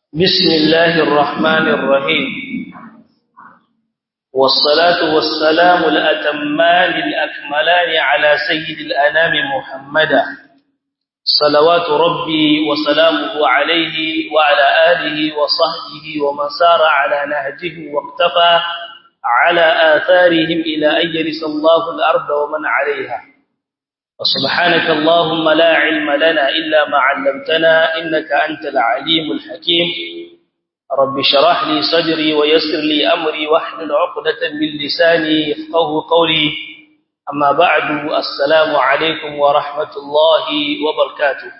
بسم الله الرحمن الرحيم والصلاة والسلام الأتمان الأكملان على سيد الأنام محمدا صلوات ربي وسلامه عليه وعلى آله وصحبه ومن سار على نهجه واقتفى على آثارهم إلى أن يرث الله الأرض ومن عليها وسبحانك اللهم لا علم لنا إلا ما علمتنا إنك أنت العليم الحكيم رب شرح لي صدري ويسر لي أمري واحلل عقدة من لساني يفقه قولي أما بعد السلام عليكم ورحمة الله وبركاته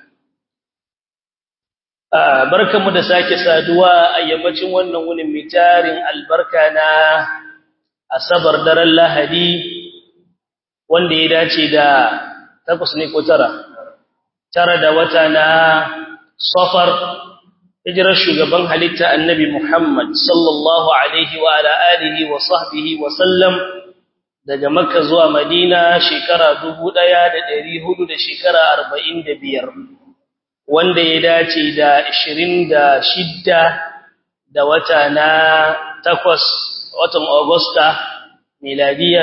barkanmu da sake saduwa a yammacin wannan wunin mitarin albarka na asabar daren lahadi wanda ya dace da takwas ne ko tara tara da wata na safar hijirar shugaban halitta annabi Muhammad sallallahu alaihi wa ala alihi wa sahbihi wa sallam daga makka zuwa madina shekara 1400 da shekara 45 wanda ya dace da 26 da wata na takwas watan agusta miladiya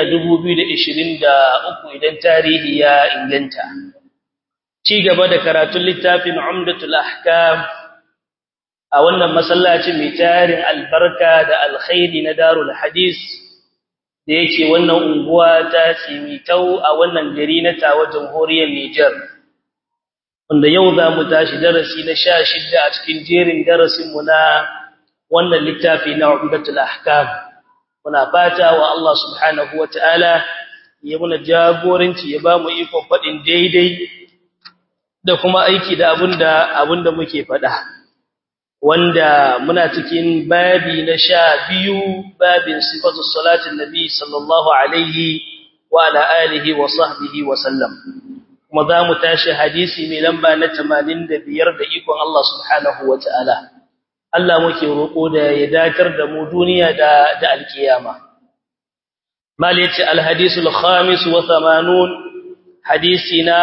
2023 idan tarihi ya inganta ci gaba da karatun littafin umdatul ahkam a wannan masallacin mai tarin albarka da alkhairi na darul hadis da yake wannan unguwa ta tsimitau a wannan gari na tawa jamhuriyar Niger wanda yau za mu tashi darasi na 16 a cikin jerin darasin mu na wannan littafi na umdatul ahkam muna fata wa Allah subhanahu wataala ya muna jagoranci ya ba mu ikon faɗin daidai da kuma aiki da abinda abinda muke faɗa wanda muna cikin babi na sha biyu babin sifatu salatin nabi sallallahu alaihi wa ala alihi wa sahbihi wa sallam kuma za mu tashi hadisi mai lamba na 85 da ikon Allah subhanahu wataala Allah muke roƙo da ya dakar da mu duniya da da alkiyama malati alhadisul khamis wa 80 hadisina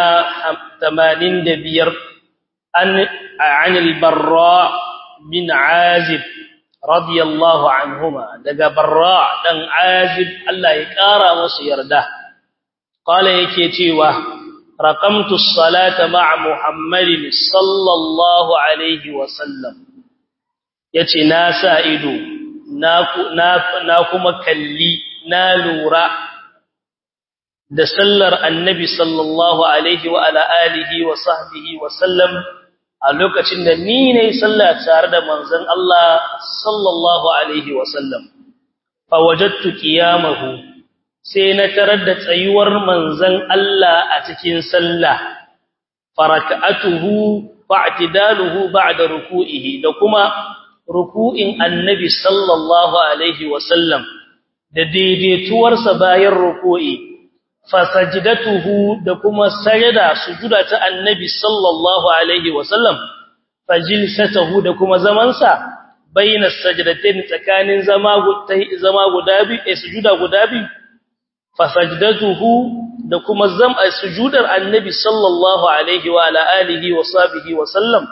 85 an an albarra bin azib radiyallahu anhuma daga barra dan azib Allah ya kara musu yarda qala yake cewa raqamtu as-salata ma'a muhammadin sallallahu alaihi wa sallam yace na sa ido na kuma kalli na lura da sallar annabi sallallahu alaihi wa ala alihi wa sahbihi wa sallam a lokacin da ni ne sallah tare da manzon Allah sallallahu alaihi wa sallam fa wajadtu qiyamahu sai na tarar da tsayuwar manzon Allah a cikin sallah faraka'atuhu fa'tidaluhu ba'da ruku'ihi da kuma ruku'in annabi sallallahu alaihi wasallam da daidaituwarsa bayan ruku'i fasajdatuhu da kuma sajada sujuda ta annabi sallallahu alaihi wasallam fajilsatuhu da kuma zamansa baina sajdatayn tsakanin zama zama guda biyu eh sujuda guda biyu fasajdatuhu da kuma zama sujudar annabi sallallahu alaihi wa ala alihi wa sahbihi wa sallam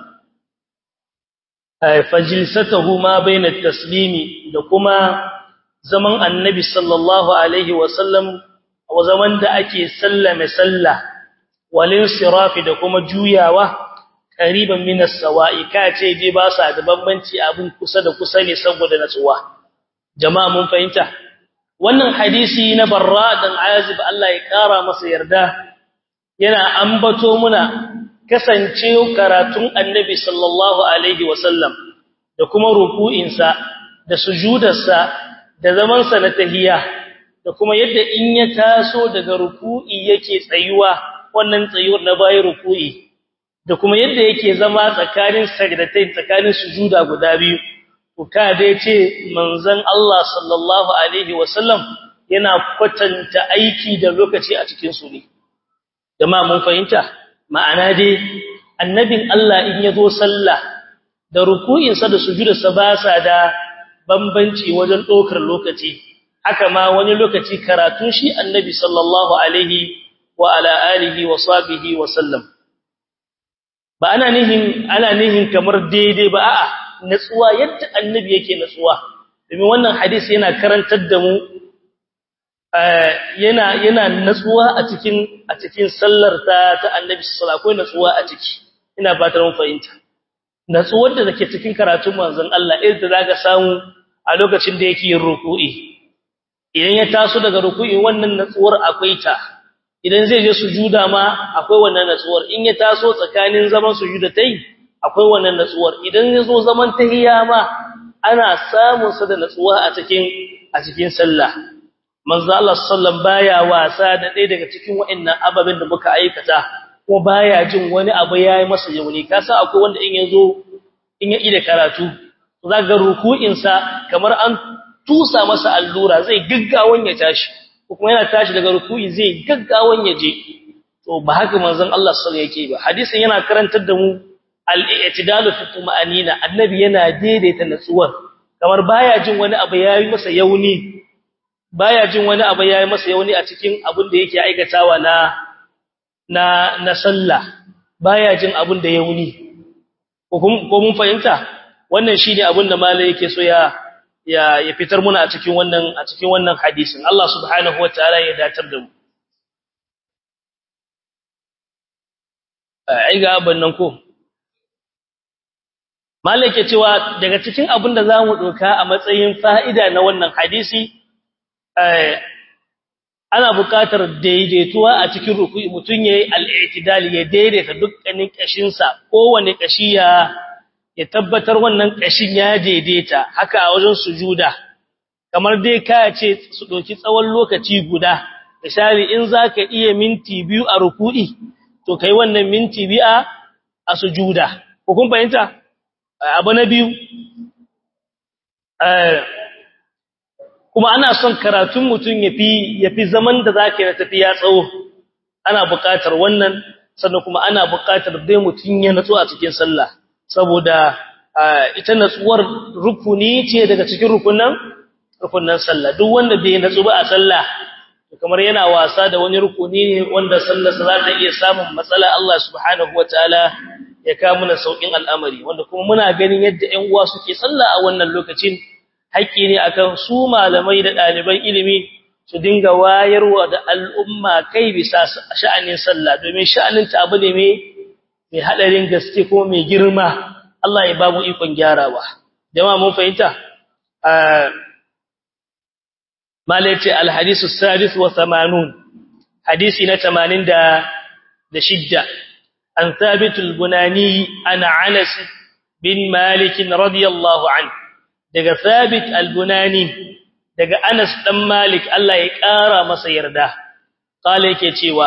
fajilsatahu ma baina taslimi da kuma zaman annabi sallallahu alaihi wasallam wa zaman da ake sallame sallah walin sirafi da kuma juyawa qariban min as-sawa'i kace je ba sa da bambanci abun kusa da kusa ne saboda natsuwa jama'a mun fahimta wannan hadisi na barra dan azib Allah ya kara masa yarda yana ambato muna kasance karatun annabi sallallahu alaihi wasallam da kuma ruku'insa da sujudarsa da zamansa na tahiyya da kuma yadda in ya taso daga ruku'i yake tsayuwa wannan tsayuwar na bayan ruku'i da kuma yadda yake zama tsakanin sajdatain tsakanin sujuda guda biyu to ka dai ce manzon Allah sallallahu alaihi wasallam yana kwatanta aiki da lokaci a cikin su ne jama'a mun fahimta ma'ana dai annabin Allah in yazo sallah da ruku'insa da sujudarsa ba sa da bambanci wajen dokar lokaci haka ma wani lokaci karatu shi annabi sallallahu alaihi wa ala alihi wa sahbihi wa sallam ba ana nihin ana nihin kamar daidai ba a'a natsuwa yadda annabi yake natsuwa domin wannan hadisi yana karantar da mu yana yana natsuwa a cikin a cikin sallar ta ta annabi sallallahu alaihi natsuwa a ciki ina fatar mun fahimta natsuwar da take cikin karatun manzon Allah idan da zaka samu a lokacin da yake yin ruku'i idan ya taso daga ruku'i wannan natsuwar akwai ta idan zai je sujuda ma akwai wannan natsuwar in ya taso tsakanin zaman sujuda tai akwai wannan natsuwar idan ya zo zaman tahiyya ma ana samun sa da natsuwa a cikin a cikin sallah manzo Allah sallallahu baya wasa da ɗaya daga cikin waɗannan ababen da muka aikata kuma baya jin wani abu yayi masa yauni ka san akwai wanda in yazo in ya ida karatu zaka ruku'in sa kamar an tusa masa allura zai gaggawan ya tashi kuma yana tashi daga ruku'i zai gaggawan ya je to ba haka manzon Allah sallallahu yake ba hadisin yana karantar da mu al-i'tidalu fi tuma'anina annabi yana daidaita natsuwar kamar baya jin wani abu yayi masa yauni baya jin wani abu yayi masa yauni a cikin abin da yake aikatawa na na na sallah baya jin abin da yauni ko ko mun fahimta wannan shine abin da malai yake so ya ya ya fitar muna a cikin wannan a cikin wannan hadisin Allah subhanahu wataala ya datar da mu ai ga abin nan ko malai ke cewa daga cikin abin da zamu doka a matsayin fa'ida na wannan hadisi ana buƙatar daidaituwa a cikin ruku'i mutun yayi al-i'tidal ya daidaita dukkanin kashinsa kowane kashi ya ya tabbatar wannan kashin ya daidaita haka a wajen sujuda kamar dai ka ce su doki tsawon lokaci guda misali in zaka iya minti biyu a ruku'i to kai wannan minti biyu a sujuda ko kun fahimta abu na biyu kuma ana son karatun mutum yafi yafi zaman da zaka yi tafiya tsawo ana buƙatar wannan sannan kuma ana buƙatar dai mutum ya natsu a cikin sallah saboda ita natsuwar rukuni ce daga cikin rukunan rukunan sallah duk wanda bai natsu ba a sallah kamar yana wasa da wani rukuni ne wanda sallar sa za ta iya samun matsala Allah subhanahu wataala ya kawo mana saukin al'amari wanda kuma muna ganin yadda ƴan uwa suke sallah a wannan lokacin haƙƙi ne akan su malamai da ɗaliban ilimi su dinga wayarwa da al'umma kai bisa sha'anin sallah domin sha'anin ta abu ne mai mai hadarin gaske ko mai girma Allah ya babu ikon gyarawa jama'a mun fahimta malaiti alhadisu sadis wa 80 hadisi na 80 da da shidda an thabit al-bunani ana anas bin malik radiyallahu anhu daga Thabit al-Bunani daga Anas dan Malik Allah ya ƙara masa yarda kale yake cewa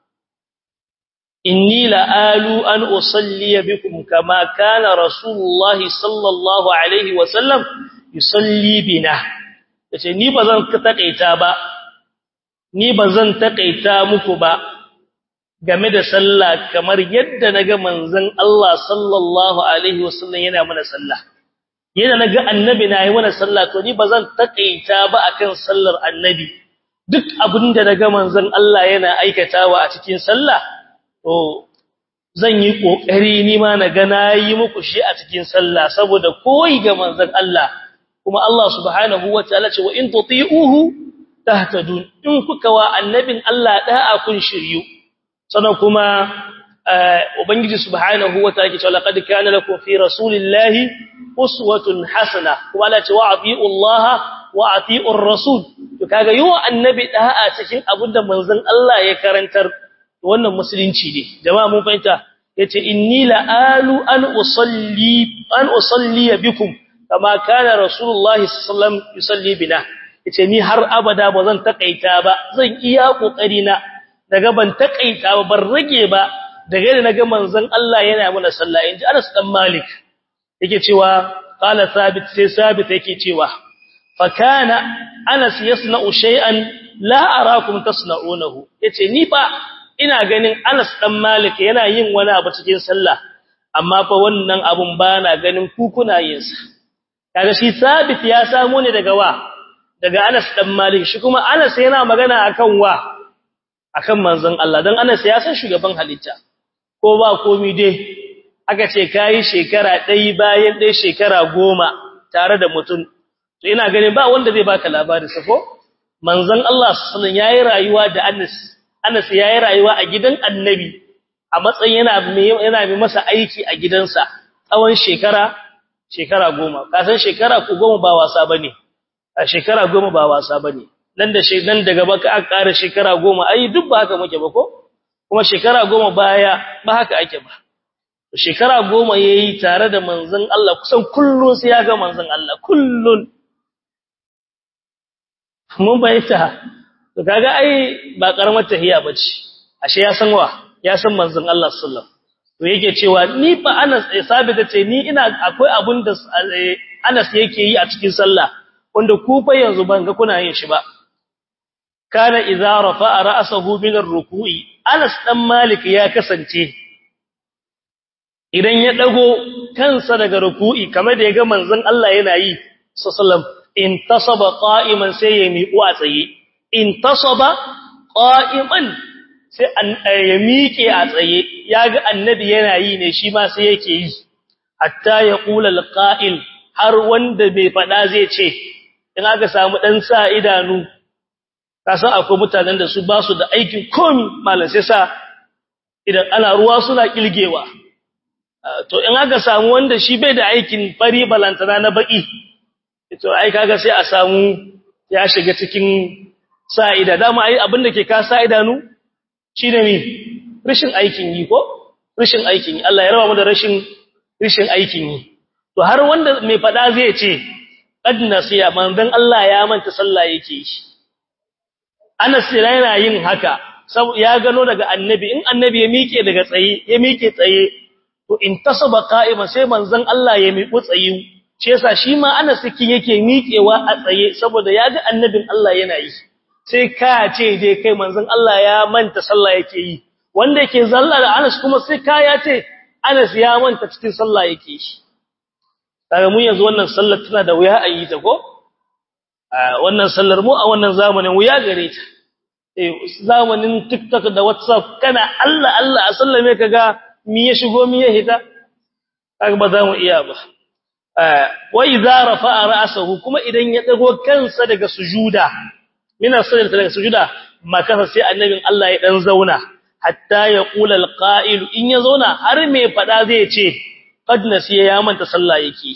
inni la'alu an usalli bikum kama kana rasulullah sallallahu alaihi wa sallam yusalli bina yace ni bazan takaita ba ni bazan takaita muku ba game da sallah kamar yadda naga manzon Allah sallallahu alaihi wa sallam yana mana sallah yana naga annabi na yi mana sallah to ni bazan takaita ba akan sallar annabi duk abinda naga manzon Allah yana aikatawa a cikin sallah to zan yi kokari ni ma naga nayi muku shi a cikin sallah saboda koyi ga manzon Allah kuma Allah subhanahu wataala ce wa in tuti'uhu tahtadun in kuka wa annabin Allah da'a kun shiryu sannan kuma ubangiji subhanahu wataala ke cewa laqad kana lakum fi rasulillahi uswatun hasana kuma Allah ce wa ati'u Allah wa ati'u rasul to kaga yiwa annabi da'a cikin abinda manzon Allah ya karantar wannan musulunci ne jama'a mun fahimta yace inni la'alu an usalli an usalli bikum kama kana rasulullahi sallallahu alaihi wasallam yusalli bina yace ni har abada ba zan takaita ba zan iya kokari na daga ban takaita ba ban rage ba daga da naga manzon Allah yana mana sallah inji Anas dan Malik yake cewa qala sabit sai sabit yake cewa fa kana Anas yasna'u shay'an la arakum tasna'unahu yace ni fa ina ganin Anas dan Malik yana yin wani abu cikin sallah amma fa wannan abun bana ganin ku kuna yin sa kaga shi sabit ya samu ne daga wa daga Anas dan Malik shi kuma Anas yana magana akan wa akan manzon Allah dan Anas ya san shugaban halitta ko ba komi dai aka ce kai shekara ɗaya bayan ɗaya shekara goma tare da mutum to ina ganin ba wanda zai baka labari sa ko manzon Allah sallallahu alaihi yayi rayuwa da Anas Anas yayi rayuwa a gidan Annabi a matsayin yana yana mai masa aiki a gidansa tsawon shekara shekara goma kasan shekara ku goma ba wasa bane a shekara goma ba wasa bane nan da nan daga baka aka ƙara shekara goma ai duk ba haka muke ba ko kuma shekara goma baya ba haka ake ba shekara goma yayi tare da manzon Allah kusan kullun sai ya ga manzon Allah kullun mun bayyana to kaga ai ba karamar tahiya bace ashe ya san wa ya san manzon Allah sallallahu to yake cewa ni fa Anas sabita ce ni ina akwai abun da Anas yake yi a cikin sallah wanda ku fa yanzu ban ga kuna yin shi ba kana idza rafa'a ra'sahu min ar-ruku'i Anas dan Malik ya kasance idan ya dago kansa daga ruku'i kamar da yaga manzon Allah yana yi sallallahu intasaba qa'iman sai ya miƙo a tsaye intasaba qa'iman sai ya miƙe a tsaye yaga annabi yana yi ne shi ma sai yake yi hatta ya qula al-qa'il har wanda bai fada zai ce in aka samu dan sa idanu kasan akwai mutanen da su ba su da aikin komi malam sai sa idan ana ruwa suna kilgewa to in aka samu wanda shi bai da aikin fari balantana na baki to ai kaga sai a samu ya shiga cikin sa'ida dama ai abin da ke ka sa'idanu shine ne rashin aikin yi ko rashin aikin yi Allah ya raba mu da rashin rashin aikin yi to har wanda mai fada zai ce qad nasiya manzon Allah ya manta sallah yake shi Anas yana yin haka ya gano daga annabi in annabi ya miƙe daga tsaye ya miƙe tsaye to in tasaba qa'ima sai manzon Allah ya miƙu tsaye shi yasa shi ma Anas cikin yake miƙewa a tsaye saboda ya ga annabin Allah yana yi sai ka ce dai kai manzon Allah ya manta sallah yake yi wanda yake zalla da Anas kuma sai ka ya ce Anas ya manta cikin sallah yake shi kaga mun yanzu wannan sallar tana da wuya a yi ta ko wannan sallar mu a wannan zamanin wuya gare ta eh zamanin TikTok da WhatsApp kana Allah Allah a sallame kaga mi ya shigo mi ya hita kaga ba za mu iya ba wa idza rafa'a ra'sahu kuma idan ya dago kansa daga sujuda mina sallata daga sujuda makasa sai annabin Allah ya dan zauna hatta ya qula alqa'il in ya zauna har me fada zai ce qad nasiya ya manta sallah yake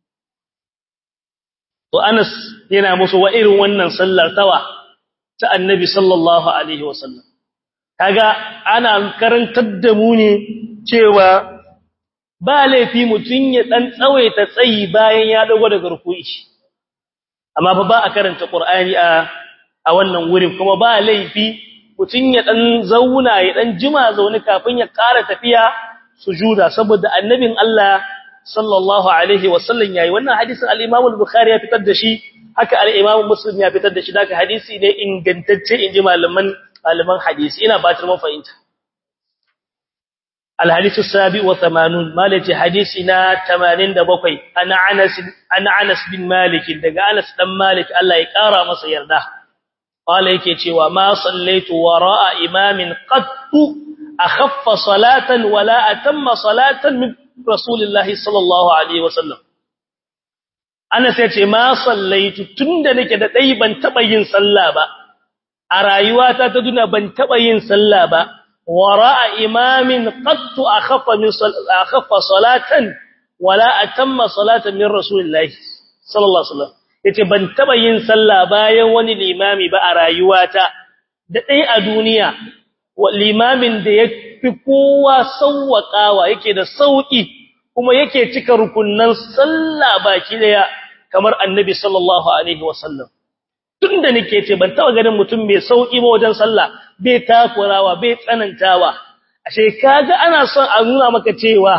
to Anas yana musu wa irin wannan sallar tawa ta annabi sallallahu alaihi wasallam kaga ana karantar da mu ne cewa ba laifi mutun ya dan tsawaita tsayi bayan ya dago daga ruku'i amma fa ba a karanta qur'ani a a wannan wurin kuma ba laifi mutun ya dan zauna ya dan jima zaune kafin ya ƙara tafiya sujuda saboda annabin Allah sallallahu alaihi wasallam yayi wannan hadisin al-Imam al-Bukhari ya fitar da shi haka al-Imam Muslim ya fitar da shi daga hadisi ne ingantacce inji malaman malaman hadisi ina batar mun fahimta al-hadith as-sabi wa 80 malati hadisina 87 ana Anas ana Anas bin Malik daga Anas dan Malik Allah ya kara masa yarda qala yake cewa ma sallaitu wara'a imamin qattu akhaffa salatan wala atamma salatan min rasulillahi sallallahu alaihi wasallam ana sai ce ma sallaitu tunda nake da dai ban taba yin sallah ba a rayuwata ta duna ban taba yin sallah ba wara'a imamin qattu akhaffa min akhaffa salatan wala atamma salatan min rasulillahi sallallahu alaihi wasallam yace ban taba yin sallah bayan wani limami ba a rayuwata da dai a duniya limamin da ya fi kowa sauwaƙawa yake da sauƙi kuma yake cika rukunnan sallah baki daya kamar annabi sallallahu alaihi wasallam tunda nake ce ban taba ganin mutum mai sauƙi ba wajen sallah bai takurawa bai tsanantawa ashe kaga ana son a nuna maka cewa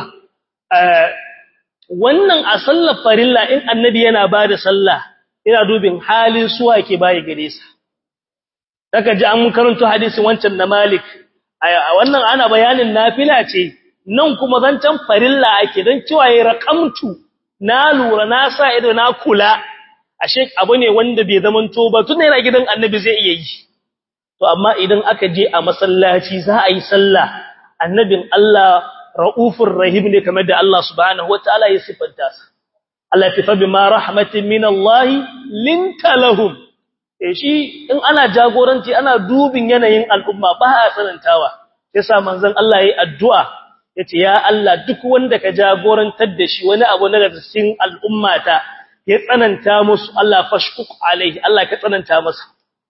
wannan a sallar farilla in annabi yana bada sallah ina dubin halin suwa ke bayi gare sa daga ji an karanto hadisin wancan na Malik a wannan ana bayanin nafila ce nan kuma zancan farilla ake dan cewa yayi raqamtu na lura na sa ido na kula ashe abu ne wanda bai zaman to ba tun yana gidan annabi zai iya yi to amma idan aka je a masallaci za a yi sallah annabin Allah raufur rahim ne kamar da Allah subhanahu wataala ya sifanta sa Allah ya fa bima rahmatin min Allah linta lahum eh shi in ana jagoranci ana dubin yanayin al'umma ba a tsanantawa yasa manzon Allah yayi addu'a yace ya Allah duk wanda ka jagorantar da shi wani abu na cikin al'ummata ya tsananta musu Allah fashkuk alaihi Allah ka tsananta masa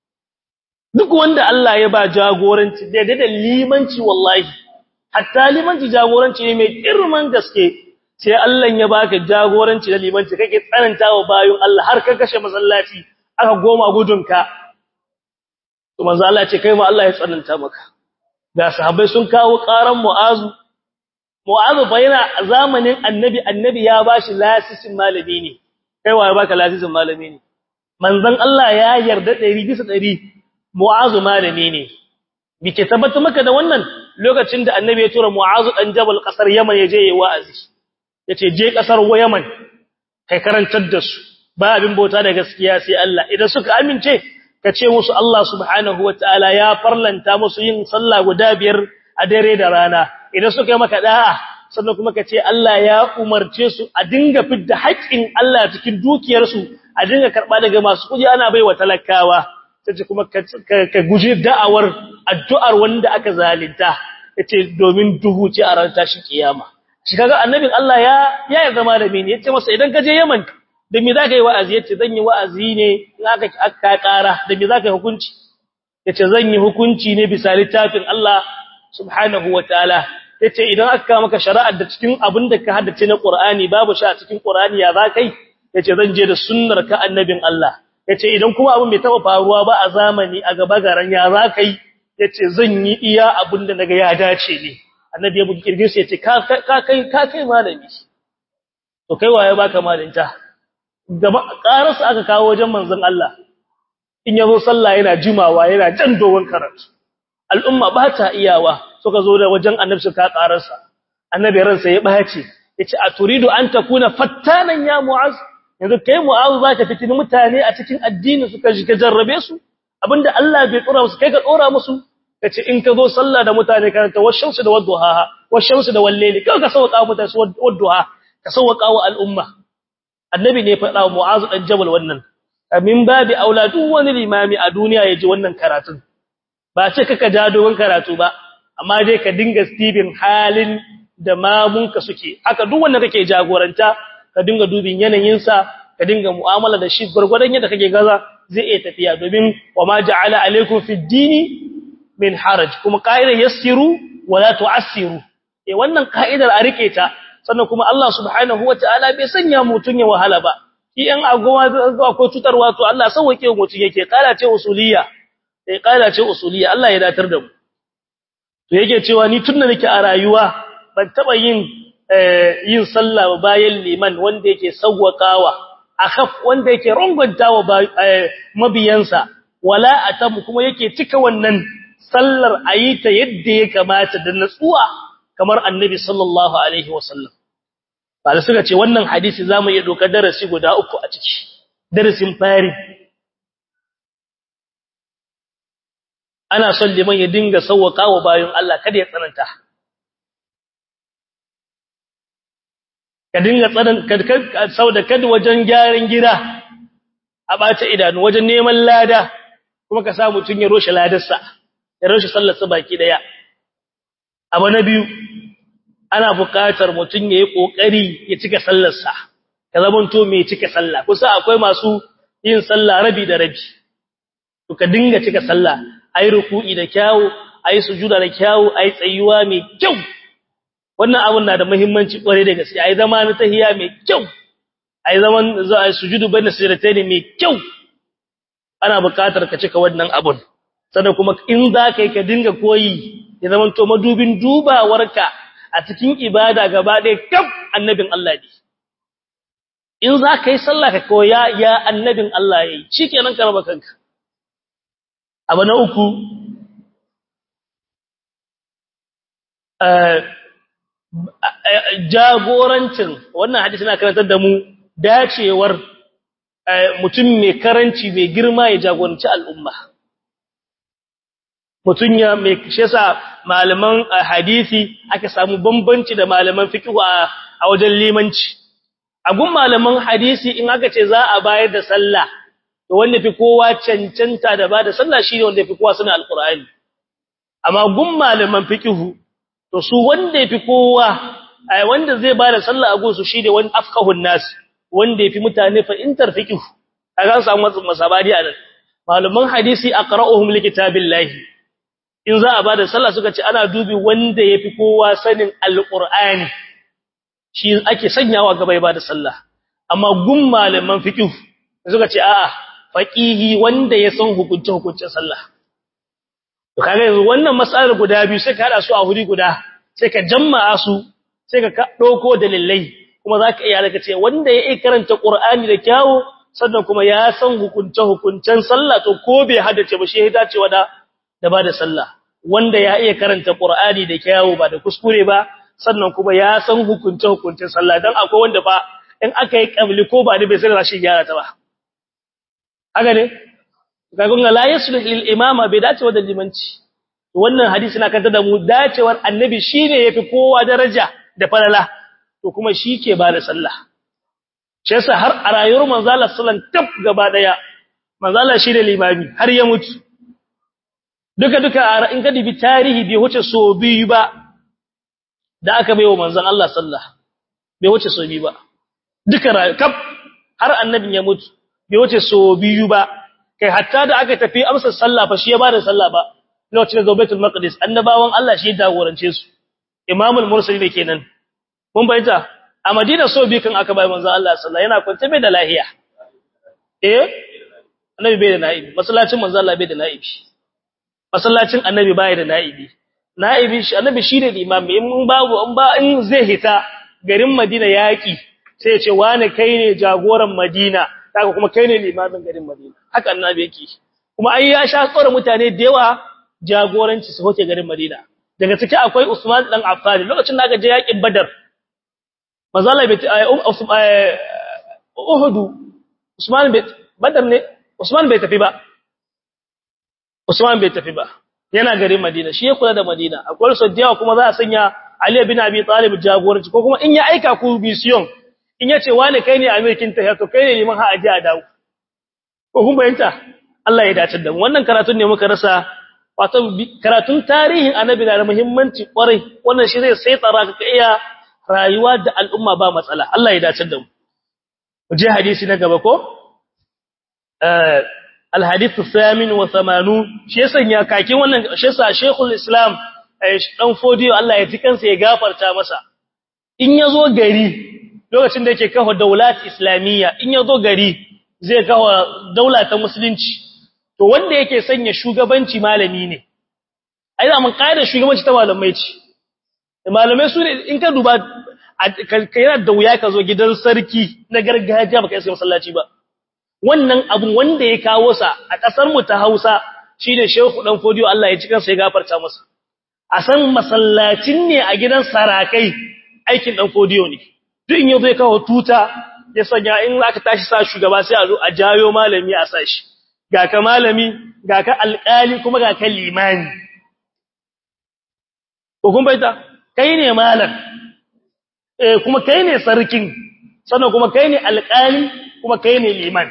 duk wanda Allah ya ba jagoranci da da limanci wallahi hatta limanci jagoranci ne mai girman gaske sai Allah ya baka jagoranci da limanci kake tsanantawa bayun Allah har ka kashe masallaci aka goma gudunka to manzo Allah ce kai ma Allah ya tsananta maka ga sahabbai sun kawo karan mu'azu mu'azu bayana zamanin annabi annabi ya bashi lasisin malami ne kai waye baka lasisin malami ne manzon Allah ya yarda 100 bisa 100 mu'azu malami ne bike tabbata maka da wannan lokacin da annabi ya tura mu'azu dan jabal kasar yaman ya je yayi wa'azi yace je kasar yaman kai karantar da su ba abin bauta da gaskiya sai Allah idan suka amince ka ce musu Allah subhanahu wataala ya farlanta musu yin sallah guda biyar a dare da rana idan suka yi maka da'a sannan kuma ka ce Allah ya umarce su a dinga fidda haƙƙin Allah cikin dukiyarsu a dinga karɓa daga masu kuɗi ana baiwa talakawa sai kuma ka guji da'awar addu'ar wanda aka zalinta yace domin duhu ce a ran tashi kiyama shi kaga annabin Allah ya ya yarda malami ne yace masa idan ka je Yaman da me zaka yi wa'azi yace zan yi wa'azi ne in aka aka kara da me zaka yi hukunci yace zan yi hukunci ne bisa littafin Allah subhanahu wataala yace idan aka maka shari'ar da cikin abin da ka haddace na Qur'ani babu shi a cikin Qur'ani ya zakai yace zan je da sunnar ka annabin Allah yace idan kuma abin bai taba faruwa ba a zamani a gaba garan ya zakai yace zan yi iya abin da naga ya dace ne annabi ya buki kirgin sai yace ka kai ka kai malami to kai waye baka malinta gaba karasa aka kawo wajen manzon Allah in yazo sallah yana jimawa yana jan dogon karatu al'umma ba ta iyawa suka zo da wajen annabi suka karasa annabi ransa ya bace yace a turidu an takuna fattanan ya mu'az yanzu kai mu'az zaka fitini mutane a cikin addini suka shiga jarrabe su abinda Allah bai tsora musu kai ka tsora musu kace in ka zo sallah da mutane karanta washamsu da wadduha washamsu da walleli kai ka sauka mutane wadduha ka sauka wa al'umma annabi ne faɗa wa mu'az dan jabal wannan min babi auladu wani limami a duniya yaji wannan karatun ba ce kaka ja dogon karatu ba amma dai ka dinga stibin halin da mamunka suke haka duk wanda kake jagoranta ka dinga dubin yanayinsa ka dinga mu'amala da shi gurgurdan yadda kake gaza zai iya tafiya domin wa ma ja'ala alaikum fid dini min haraj kuma qa'ida yassiru wala tu'assiru eh wannan ka'idar a rike ta sannan kuma Allah subhanahu wataala bai sanya mutun ya wahala ba shi an agoma akwai cutarwa to Allah sauke mutun yake kala ce usuliyya sai kaida ce usuliya Allah ya datar da mu to yake cewa ni tunda nake a rayuwa ban taba yin yin sallah bayan liman wanda yake sawwakawa akhaf wanda yake rongontawa mabiyansa wala atam kuma yake cika wannan sallar ayita yadda ya kamata da natsuwa kamar annabi sallallahu alaihi wasallam ba da suka ce wannan hadisi zamu iya doka darasi guda uku a ciki darasin fari ana son liman ya dinga sauwaka wa bayan Allah kada ya tsananta ka dinga tsanan sau da kada wajen gyaran gida a bata idanu wajen neman lada kuma ka sa mutun ya roshe ladarsa ya roshe sallarsa baki daya abu na biyu ana buƙatar mutun yayi kokari ya cika sallarsa ka zamanto mai cika sallah kusa akwai masu yin sallah rabi da rabi to ka dinga cika sallah ayi ruku'i da kyawu ayi sujuda da kyawu ayi tsayuwa mai kyau wannan abun na da muhimmanci kware da gaske ayi zama na tahiya mai kyau ayi zaman za a sujudu banda sajdatayn mai kyau ana buƙatar ka cika wannan abun sannan kuma in za ka yi ka dinga koyi ya zaman to madubin dubawarka a cikin ibada gaba ɗaya kaf annabin Allah ne in za ka yi sallah ka koya ya annabin Allah yayi shikenan ka raba kanka abu na uku jagorancin wannan hadisi na karantar da mu dacewar mutum mai karanci mai girma ya jagoranci al'umma mutun ya mai shi yasa malaman hadisi aka samu bambanci da malaman fiqh a wajen limanci a gun malaman hadisi in aka ce za a bayar da sallah to wanda fi kowa cancanta da bada sallah shine wanda fi kowa sunan alqur'ani amma gun malaman fiqh to su wanda fi kowa ai wanda zai bada sallah a gun su shine wani afqahun nas wanda yafi mutane fahimtar fiqh kaga an samu masabadi a nan malaman hadisi aqra'uhum likitabillahi in za a bada sallah suka ce ana dubi wanda yafi kowa sanin alqur'ani shi ake sanyawa gaba ya bada sallah amma gun malaman fiqh suka ce a'a faqihi wanda ya san hukunce hukuncin sallah to kaga yanzu wannan mas'alar guda biyu sai ka hada su a huri guda sai ka jama'a su sai ka dauko dalilai kuma zaka iya daga ce wanda ya karanta qur'ani da kyawu sannan kuma ya san hukunce hukuncen sallah to ko bai haddace ba shi ya dacewa da da bada sallah wanda ya iya karanta qur'ani da kyawu ba da kuskure ba sannan kuma ya san hukunce hukuncen sallah dan akwai wanda fa in aka yi kabli ko ba da bai sai rashi gyara ta ba haka ne kagun la yaslih lil imama bai dacewa da limanci wannan hadisi na kanta da mu dacewar annabi shine yafi kowa daraja da falala to kuma shi ke ba da sallah shi yasa har a rayuwar manzo Allah sallallahu tab gaba daya manzo Allah shi da limami har ya mutu duka duka in ka dibi tarihi bai wuce so biyu ba da aka baiwa manzon Allah sallah bai wuce so biyu ba duka kaf har annabin ya mutu bai wuce so biyu ba kai hatta da aka tafi amsa sallah fa shi ya bada sallah ba lokacin da Baitul Maqdis annabawan Allah shi ya jagorance su Imamul Mursalin kenan mun bayyana a Madina so bi kan aka bai manzo Allah sallallahu yana kwance bai da lahiya eh annabi bai da naibi masallacin manzo Allah bai da naibi masallacin annabi bai da naibi naibi shi annabi shine imami in babu in ba in zai hita garin Madina yaki sai ya ce wani kai ne jagoran Madina kaga kuma kai ne limamin garin Madina haka annabi yake kuma ai ya sha tsore mutane da yawa jagoranci su hoke garin Madina daga ciki akwai Usman dan Affan lokacin da aka je yakin Badar mazala bai Uhud Usman bai Badar ne Usman bai tafi ba Usman bai tafi ba yana garin Madina shi ya kula da Madina akwai sadiyawa kuma za a sanya Ali bin Abi Talib jagoranci ko kuma in ya aika ku mission in yace wani kai ne amirkin ta to kai ne liman ha aje a dawo ko kun bayanta Allah ya dace da mu wannan karatun ne muka rasa wato karatun tarihin annabi na da muhimmanci kwarai wannan shi zai sai tsara ka iya rayuwa da al'umma ba matsala Allah ya dace da mu je hadisi na gaba ko eh الحديث الثامن وثمانون shi sanya kakin wannan shi sa Sheikhul Islam dan fodiyo Allah ya ji kansa ya gafarta masa in yazo gari lokacin da yake kafa daulat islamiyya in yazo gari zai kafa daula ta musulunci to wanda yake sanya shugabanci malami ne ai da mun kaida shugabanci ta malamai ce malamai su ne in ka duba yana da wuya ka zo gidan sarki na gargajiya baka isa masallaci ba wannan abun wanda ya kawo sa a kasar mu ta Hausa shine Shehu dan Fodiyo Allah ya ci kansa ya gafarta masa a san masallacin ne a gidan sarakai aikin dan Fodiyo ne duk in yazo ya kawo tuta ya sanya in aka tashi sa shugaba sai a zo a jayo malami a sashi ga ka malami ga ka alƙali kuma ga ka limani ko kun baita kai ne malam eh kuma kai ne sarkin sannan kuma kai ne alƙali kuma kai ne liman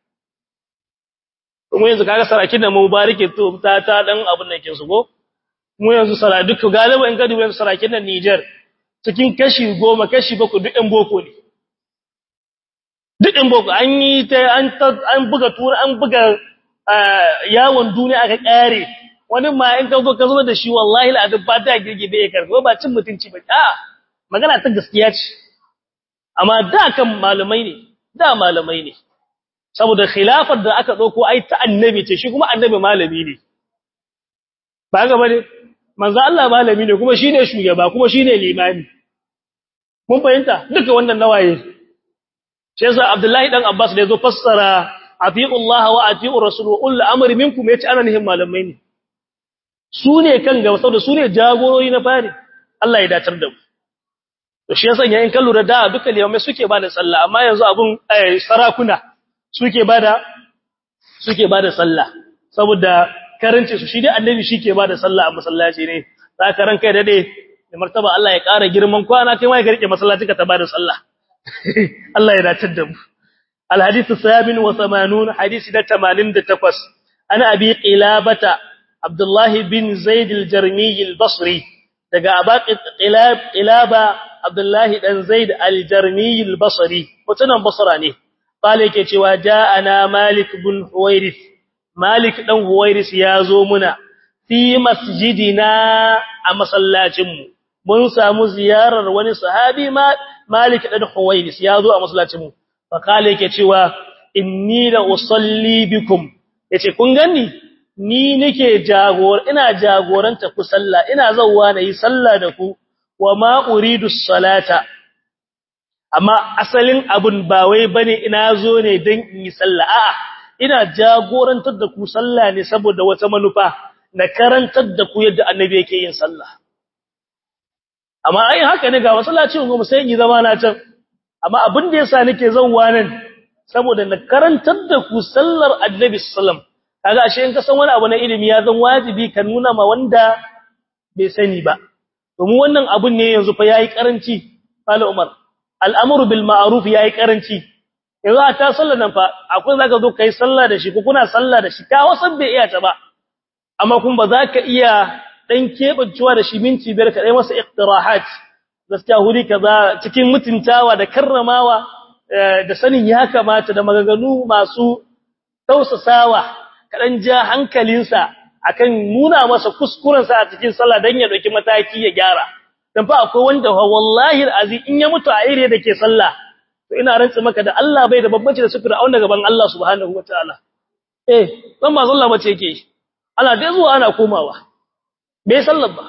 kuma yanzu kaga sarakin da mubarike to ta ta dan abin da yake su go mu yanzu sara duk galiba in ka duba sarakin da Niger cikin kashi 10 kashi 7 duk ɗan boko ne duk ɗan boko an yi ta an an buga tura an buga yawon duniya aka kare wani ma in ka zo ka zo da shi wallahi la ba ta girgibe ya karbo ba cin mutunci ba a magana ta gaskiya ce amma da kan malamai ne da malamai ne saboda khilafar da aka dauko ai ta annabi ce shi kuma annabi malami ne ba ga bane manzo Allah malami ne kuma shine shugaba kuma shine limami mun fahimta duka wannan nawaye sai yasa Abdullahi dan Abbas da yazo fassara atiullaha wa atiur rasul wa ul amri minkum yace ana nihin malamai ne su ne kan gaba saboda su ne jagorori na fari Allah ya dacar da mu to shi yasa yayin kan lura da duka limamai suke bada sallah amma yanzu abun sarakuna suke bada suke bada sallah saboda karanci su shi dai annabi shi ke ba da sallah a masallaci ne za ka ranka ya dade da martaba Allah ya ƙara girman kwana kai ma ya rike masallaci ka ta ba da sallah Allah ya dace da mu الحديث الثامن وثمانون حديث ده تمانين ده تقص أنا أبي قلابة عبد الله بن زيد الجرمي البصري دقى أباق قلاب قلابة عبد الله بن زيد الجرمي البصري وتنم بصراني قال يكي وجاءنا مالك بن حويرث مالك بن حويرث يازو منا في مسجدنا أما صلاتم من سامو زيارة وني صحابي مالك بن حويرث يازو أما صلاتم faƙale yake cewa inni la usalli bikum yace kun gani ni nake jagor ina jagoranta ku sallah ina zawwa nayi sallah da ku wa ma uridu salata amma asalin abun ba wai bane ina zo ne dan in yi sallah a'a ina jagorantar da ku sallah ne saboda wata manufa na karantar da ku yadda annabi yake yin sallah amma ai haka ne ga masallacin goma sai in yi zama na can amma abin da yasa nake zauwa nan saboda na karantar da ku sallar annabi sallam kaga ashe in ka san wani abu na ilimi ya zan wajibi ka nuna ma wanda bai sani ba domin wannan abun ne yanzu fa yayi karanci Fala Umar al'amru bil ma'ruf yayi karanci yanzu a ta sallar nan fa akwai zaka zo kai sallah da shi ko kuna sallah da shi ka wasan bai iya ta ba amma kun ba za ka iya dan kebancewa da shi minti biyar ka dai masa iqtirahat gaskiya huri kaza cikin mutuntawa da karramawa da sanin ya kamata da maganganu masu tausasawa kadan ja hankalinsa akan nuna masa kuskurensa a cikin sallah dan ya dauki mataki ya gyara dan fa akwai wanda wallahi azi in ya mutu a ire da ke sallah to ina rantsi maka da Allah bai da babbaci da sufura a gaban Allah subhanahu wataala eh dan ba sallah bace yake ana dai zuwa ana komawa bai sallar ba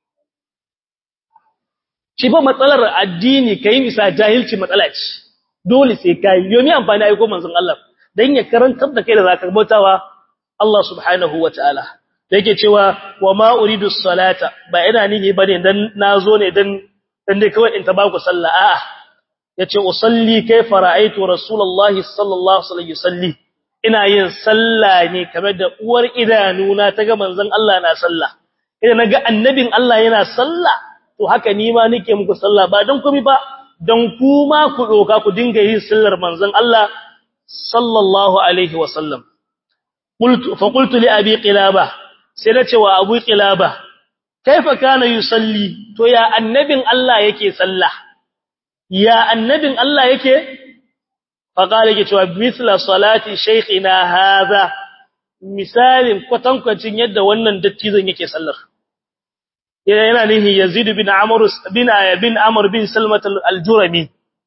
shi fa matsalar addini kai bisa jahilci matsala ce dole sai kai yomi amfani aiko manzon Allah dan ya karantar da kai da zaka bautawa Allah subhanahu wataala yake cewa wa ma uridu salata ba ina nihi bane dan nazo ne dan dan dai kawai in ta baku sallah a'a yace usalli kayfa ra'aytu rasulullahi sallallahu alaihi wasallam ina yin sallah ne kamar da uwar idanuna ta ga manzon Allah na sallah idan naga annabin Allah yana sallah to haka ni ma nake muku sallah ba dan komai ba dan kuma ku doka ku dinga yin sallar manzon Allah sallallahu alaihi wasallam qultu fa qultu li abi qilaba sai nace wa abu qilaba kaifa kana yusalli to ya annabin Allah yake sallah ya annabin Allah yake fa qala yake cewa misla salati shaykhina hadha misalin kwatankwacin yadda wannan dattizan yake sallar yana nihi Yazid bin Amr bin bin Amr bin Salmat al-Jurami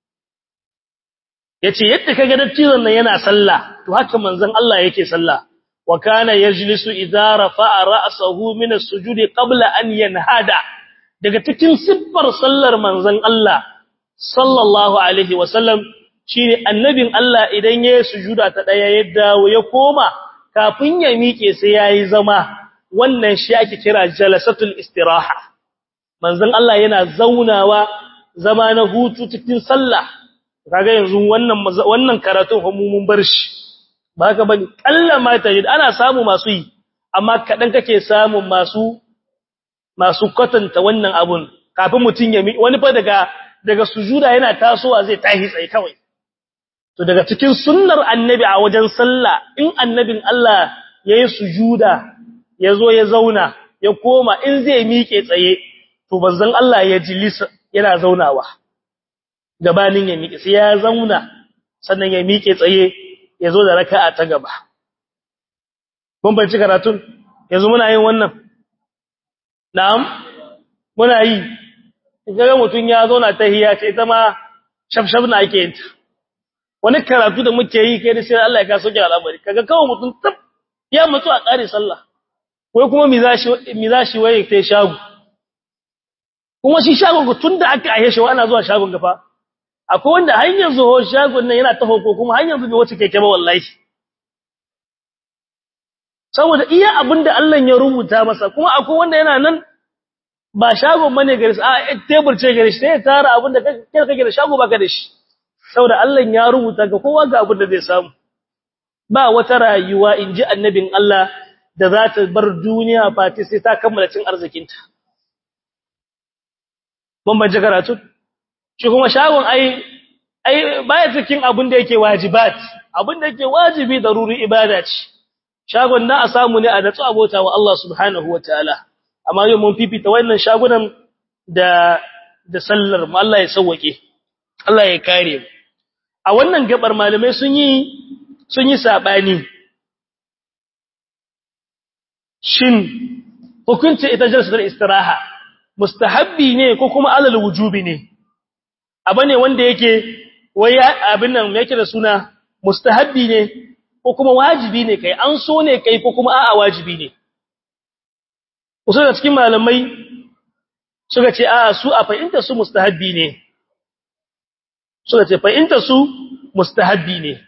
yace yadda kaga dattizan nan yana sallah to haka manzon Allah yake sallah wa kana yajlisu idza rafa'a ra'sahu min as-sujudi qabla an yanhada daga cikin siffar sallar manzon Allah sallallahu alaihi wasallam shine annabin Allah idan yayi sujuda ta daya ya dawo ya koma kafin ya miƙe sai yayi zama wannan shi ake kira jalasatul istiraha manzon Allah yana zaunawa zama na hutu cikin sallah kaga yanzu wannan wannan karatun mun bar shi ba haka bane kallama tajid ana samu masu yi amma kadan kake samu masu masu kwatanta wannan abun kafin mutun ya wani fa daga daga sujuda yana tasowa zai tahi tsaye kawai to daga cikin sunnar annabi a wajen sallah in annabin Allah yayin sujuda yazo ya zauna ya koma in zai miƙe tsaye to banzan Allah ya jilisa yana zaunawa gabanin ya miƙe sai ya zauna sannan ya miƙe tsaye yazo da raka'a ta gaba mun banci karatun yanzu muna yin wannan na'am muna yi kaga mutun ya zauna tahiyya ce ita ma shafshaf na ake yin wani karatu da muke yi kai da sai Allah ya kaso ki al'amari kaga kawai mutun tab ya mutu a ƙare sallah wai kuma mi za shi waye ta shago kuma shi shagon tun da aka ahe shi wa ana zuwa shagon gafa akwai wanda hanyar zuwa shagon nan yana taho ko kuma hanyar zuwa wacce keke ba wallahi saboda iya abin da Allah ya rubuta masa kuma akwai wanda yana nan ba shagon bane gare shi a tebur ce gare shi sai ya tara abin da kake kake da shago baka da shi saboda Allah ya rubuta ga kowa ga abin da zai samu ba wata rayuwa inji annabin Allah da za ta bar duniya fati sai ta kammala cin arzikinta mun ban karatu shi kuma shagon ai ai baya cikin abin da yake wajibat abin da yake wajibi daruri ibada ce shagon na a samu ne a natsu abota wa Allah subhanahu wataala amma yau mun fifita wannan shagunan da da sallar mu Allah ya sauwake Allah ya kare mu a wannan gabar malamai sun yi sun yi sabani shin hukunci ita jalsatul istiraha mustahabbi ne ko kuma alal wujubi ne abane wanda yake wai abin nan yake da suna mustahabbi ne ko kuma wajibi ne kai an so ne kai ko kuma a'a wajibi ne wasu da cikin malamai suka ce a'a su a fahimta su mustahabbi ne suka ce fahimta su mustahabbi ne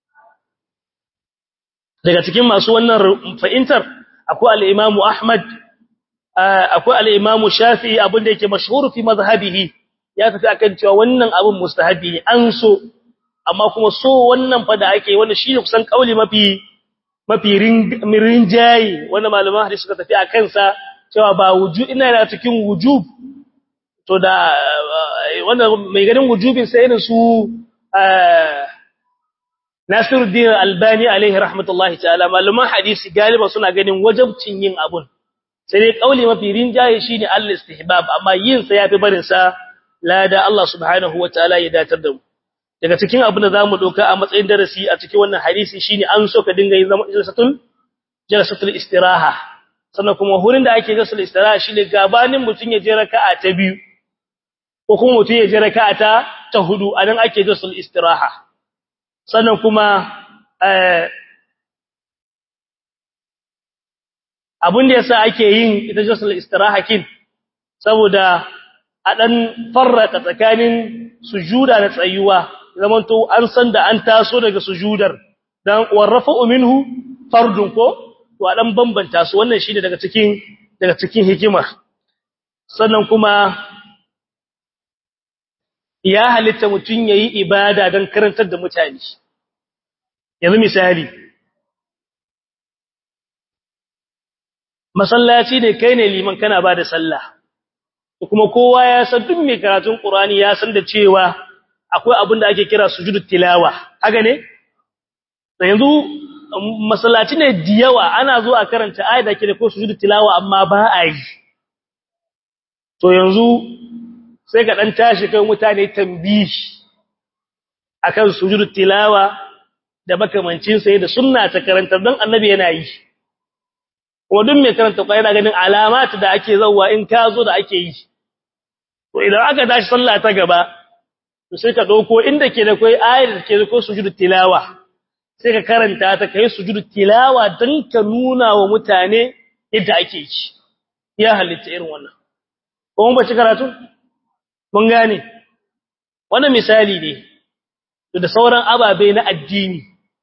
daga cikin masu wannan fahimtar akwai al-Imam Ahmad akwai al-Imam Shafi'i abinda yake mashhur fi mazhabihi ya tafi akan cewa wannan abin mustahabbi ne an so amma kuma so wannan fa da ake wanda shi ne kusan kauli mafi mafi rinjayi wanda malaman hadisi suka tafi akan sa cewa ba wuju ina da cikin wujub to da wanda mai ganin wujubin sai irin su Nasiruddin Albani alaihi rahmatullahi ta'ala malaman hadisi galiba suna ganin wajibcin yin abun sai dai kauli mafi rinjaye shine al-istihbab amma yin sa yafi barin sa lada Allah subhanahu wataala ya datar da mu daga cikin abin da zamu doka a matsayin darasi a cikin wannan hadisi shine an so ka dinga yin zama jalsatul jalsatul istiraha sannan kuma hurin da ake jalsatul istiraha shine gabanin mutun ya je raka'a ta biyu ko kuma mutun ya je raka'a ta ta hudu anan ake jalsatul istiraha sannan kuma eh abin da yasa ake yin ita jalsatul istiraha kin saboda a ɗan farraka tsakanin sujuda da tsayuwa zamanto an san da an taso daga sujudar dan warrafa minhu fardun ko to a ɗan bambanta su wannan shine daga cikin daga cikin hikima sannan kuma ya halitta mutun yayi ibada dan karantar da mutane yanzu misali masallaci ne kai ne liman kana ba da sallah kuma kowa ya san duk mai karatun Qur'ani ya san da cewa akwai abin da ake kira sujudut tilawa haka ne yanzu masallaci ne diyawa ana zo a karanta ayat da ke da ko sujudut tilawa amma ba a yi to yanzu sai ka dan tashi kai mutane tambihi akan sujudut tilawa da makamancin sai da sunna ta karantar don annabi yana yi kuma duk mai karanta Qur'ani yana ganin alamat da ake zawwa in ka zo da ake yi to idan aka tashi sallah ta gaba to sai ka dauko inda ke da kai ayar da ke da ko sujudu tilawa sai ka karanta ta kai sujudu tilawa dan ka nuna wa mutane yadda ake yi ya halitta irin wannan ko mun bace karatu mun gane wannan misali ne da sauran ababe na addini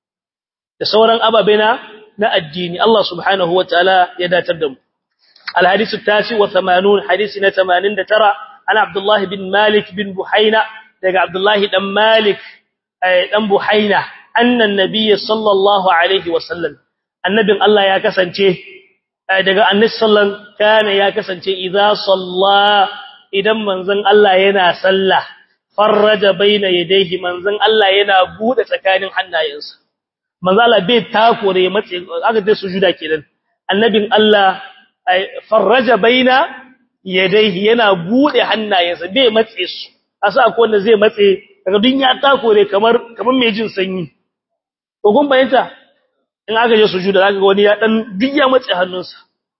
da sauran ababe na na addini Allah subhanahu wataala ya datar da mu الحديث التاسع وثمانون حديثنا ثمانين ترى أنا عبد الله بن مالك بن بحينة دقى عبد الله بن مالك بن بحينة أن النبي صلى الله عليه وسلم النبي الله يا كسنتي دقى النبي صلى الله كان يا كسنتي إذا صلى إذا منزن الله ينا صلى فرج بين يديه منزن الله ينا بود سكان حنا ينسى manzo Allah bai takure matsi aka dai sujuda kenan annabin Allah farraja baina yadayhi yana bude hannayensa bai matse su asa akwai wanda zai matse daga dun ya takure kamar kamar mai jin sanyi ko kun bayanta in aka je sujuda zaka ga wani ya dan duk ya matse hannunsa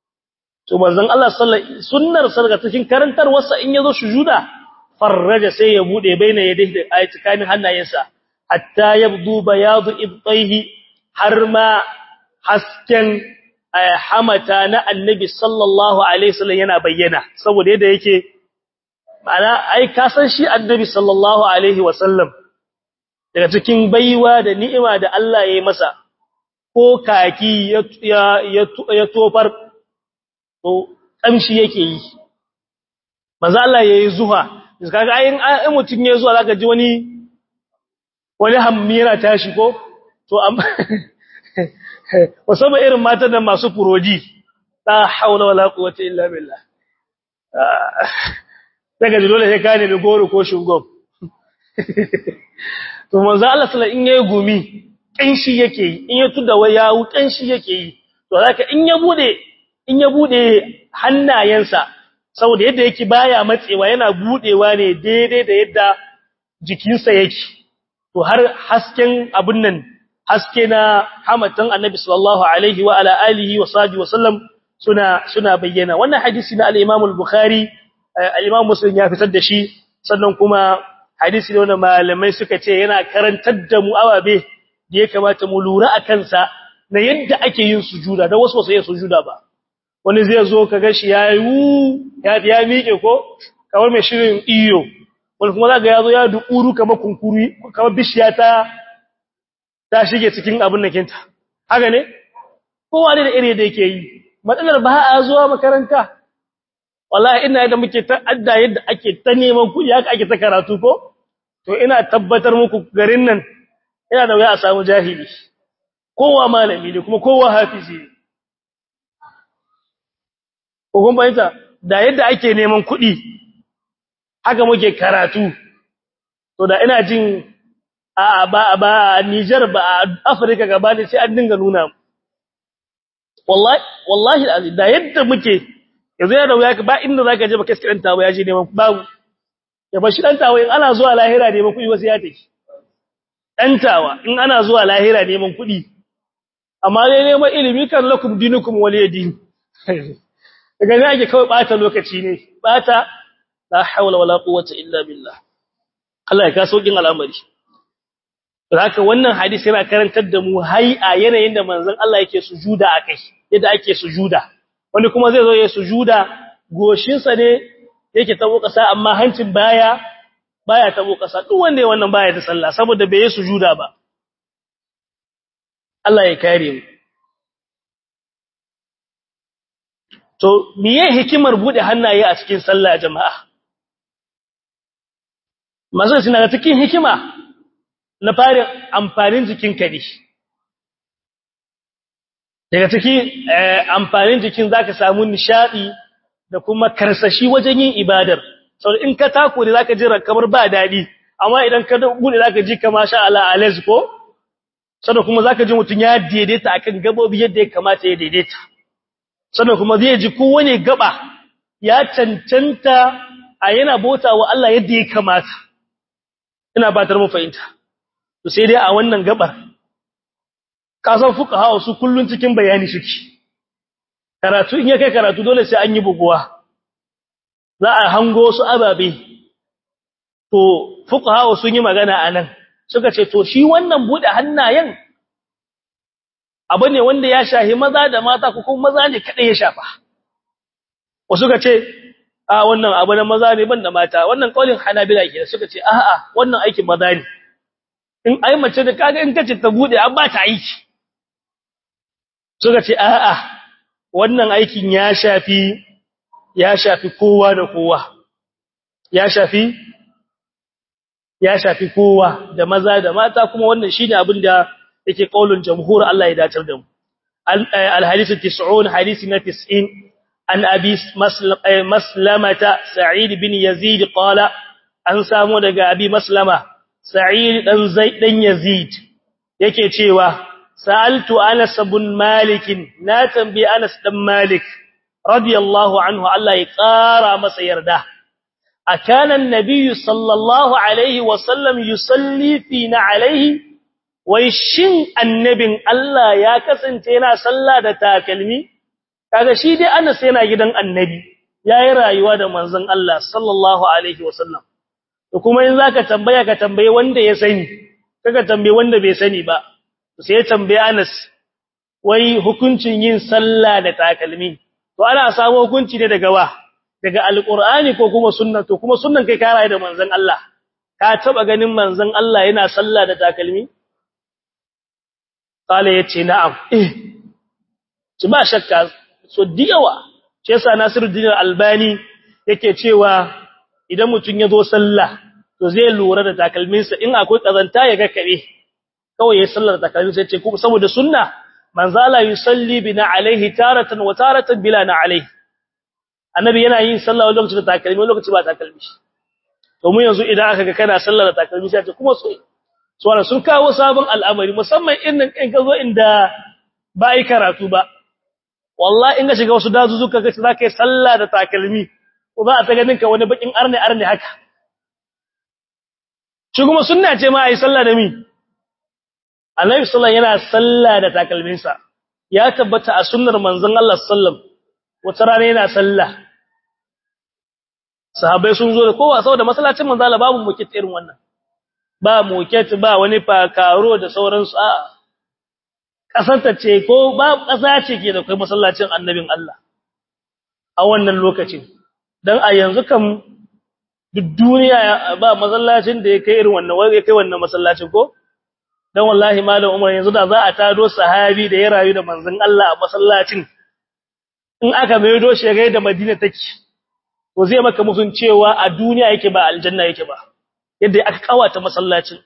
to manzon Allah sallallahu sunnar sarga cikin karantarwarsa in yazo sujuda farraja sai ya bude baina yadayhi da ayati kanin hannayensa hatta yabdu bayadu ibtayhi har ma hasken hamata na annabi sallallahu alaihi wasallam yana bayyana saboda yadda yake ma'ana ai ka san shi annabi sallallahu alaihi wasallam daga cikin baiwa da ni'ima da Allah ya yi masa ko kaki ya ya tofar to kamshi yake yi manzo Allah yayi zuha kaga ayin ai mutun ya zuwa zaka ji wani wani hammira ta shigo to amma musamman irin matan da masu furoji la haula wala quwwata illa billah daga dole sai ka nemi goro ko shugab to manzo Allah sallallahu in yayi gumi kanshi yake yi in ya tuda wayawu kanshi yake yi to zaka in ya bude in ya bude hannayensa saboda yadda yake baya matsewa yana budewa ne daidai da yadda jikinsa yake to har hasken abun nan haske na hamatan annabi sallallahu alaihi wa ala alihi wa sahbihi wa sallam suna suna bayyana wannan hadisi na al-Imam al-Bukhari al-Imam Muslim ya fitar da shi sannan kuma hadisi ne wanda malamai suka ce yana karantar da mu awabe da ya kamata mu lura a kansa na yadda ake yin sujuda da wasu wasu yin sujuda ba wani zai zo ka ga shi yayi ya ya miƙe ko kamar mai shirin iyo wani kuma zaka yazo ya duƙuru kamar kunkuru kamar bishiya ta ta shige cikin abin nakinta haka ne kowa ne da iri da yake yi matsalar ba a zuwa makaranta wallahi ina yadda muke ta adda yadda ake ta neman kuɗi haka ake ta karatu ko to ina tabbatar muku garin nan ina da wuya a samu jahili kowa malami ne kuma kowa hafizi ne ko kun bayyana da yadda ake neman kuɗi haka muke karatu to da ina jin a ba ba Niger ba a Africa gaba ne sai an dinga nuna wallahi wallahi da yadda muke yanzu yana da wuya ba inda zaka je ba kai dan tawo ya je neman babu ya bashi dan tawo in ana zuwa lahira neman kuɗi wasu ya take dan tawa in ana zuwa lahira neman kuɗi amma dai neman ilimi kan lakum dinukum waliyadin daga ne ake kawai bata lokaci ne bata la haula wala quwwata illa billah Allah ya ka saukin al'amari haka wannan hadisi yana karantar da mu hay'a yanayin da manzon Allah yake sujuda akai yadda ake sujuda wani kuma zai zo ya sujuda goshinsa ne yake tabo kasa amma hancin baya baya tabo kasa duk wanda ya wannan baya da sallah saboda bai yi sujuda ba Allah ya kare mu to miye hikimar bude hannaye a cikin sallah jama'a manzon suna da cikin hikima na farin amfanin jikinka ne daga ciki amfanin jikin zaka samu nishadi da kuma karsashi wajen yin ibadar saboda in ka tako ne zaka ji kamar ba dadi amma idan ka bude zaka ji kamar sha Allah alaz ko saboda kuma zaka ji mutun ya daidaita akan gabobi yadda ya kamata ya daidaita sannan kuma zai ji kowane gaba ya cancanta a yana bota wa Allah yadda ya kamata ina batar mu fahimta to sai dai a wannan gabar kasan fuqaha su kullun cikin bayani suke karatu in ya kai karatu dole sai an yi buguwa za a hango su ababe to fuqaha sun yi magana anan suka ce to shi wannan bude hannayen abu ne wanda ya shahi maza da mata ko kuma maza ne kada ya shafa wasu suka ce a wannan abu na maza ne banda mata wannan kaulin hanabila ke suka ce a'a wannan aikin maza ne in ai mace da kaga in kace ta bude an ba ta aiki suka ce a'a wannan aikin ya shafi ya shafi kowa da kowa ya shafi ya shafi kowa da maza da mata kuma wannan shine abin da yake kaulin jamhur Allah ya dacar da mu al-hadith 90 hadisi na 90 an abi maslamata sa'id bin yazid qala an samu daga abi maslama sa'id dan zaid dan yazid yake cewa sa'altu anas ibn malik na tambayi anas dan malik radiyallahu anhu Allah ya kara masa yarda akana an-nabiy sallallahu alaihi wa sallam yusalli fina alaihi wai shin annabin Allah ya kasance yana sallah da takalmi kaga shi dai Anas yana gidan annabi yayi rayuwa da manzon Allah sallallahu alaihi wasallam to kuma in zaka tambaya ka tambaye wanda ya sani kaga tambaye wanda bai sani ba sai ya tambaye Anas wai hukuncin yin sallah da takalmi to ana samu hukunci ne daga wa daga alqur'ani ko kuma sunna to kuma sunnan kai ka rayu da manzon Allah ka taba ganin manzon Allah yana sallah da takalmi kala yace na'am eh ci ba shakka so diyawa shi yasa Nasiruddin Albani yake cewa idan mutun yazo sallah to zai lura da takalminsa in akwai kazanta ya ga kabe kawai yayin sallar takalmin sai ce kuma saboda sunna manzo Allah yusalli bina alaihi taratan wa taratan bila na alaihi annabi yana yin sallah wani lokaci da takalmi wani lokaci ba takalmi to mu yanzu idan aka ga kana sallah da takalmi sai ce kuma so so sun kawo sabon al'amari musamman in in ka zo inda ba ai karatu ba wallahi in ka shiga wasu dazuzuka kace zaka yi sallah da takalmi ko za a ta ganin ka wani bakin arne arne haka shi kuma sunna ce ma ai sallah da mi annabi sallallahu yana sallah da takalminsa ya tabbata a sunnar manzon Allah sallallahu wata rana yana sallah sahabbai sun zo da kowa saboda masallacin manzon Allah babu mukit irin wannan ba mukit ba wani fakaro da sauransu a kasanta ce ko ba kasa ce ke da kai masallacin annabin Allah a wannan lokacin dan a yanzu kam duk duniya ba masallacin da ya kai irin wannan wanda ya kai wannan masallacin ko dan wallahi malam Umar yanzu da za a tado sahabi da ya rayu da manzon Allah a masallacin in aka maido shi ga da Madina take to zai maka mufin cewa a duniya yake ba aljanna yake ba yadda aka kawata masallacin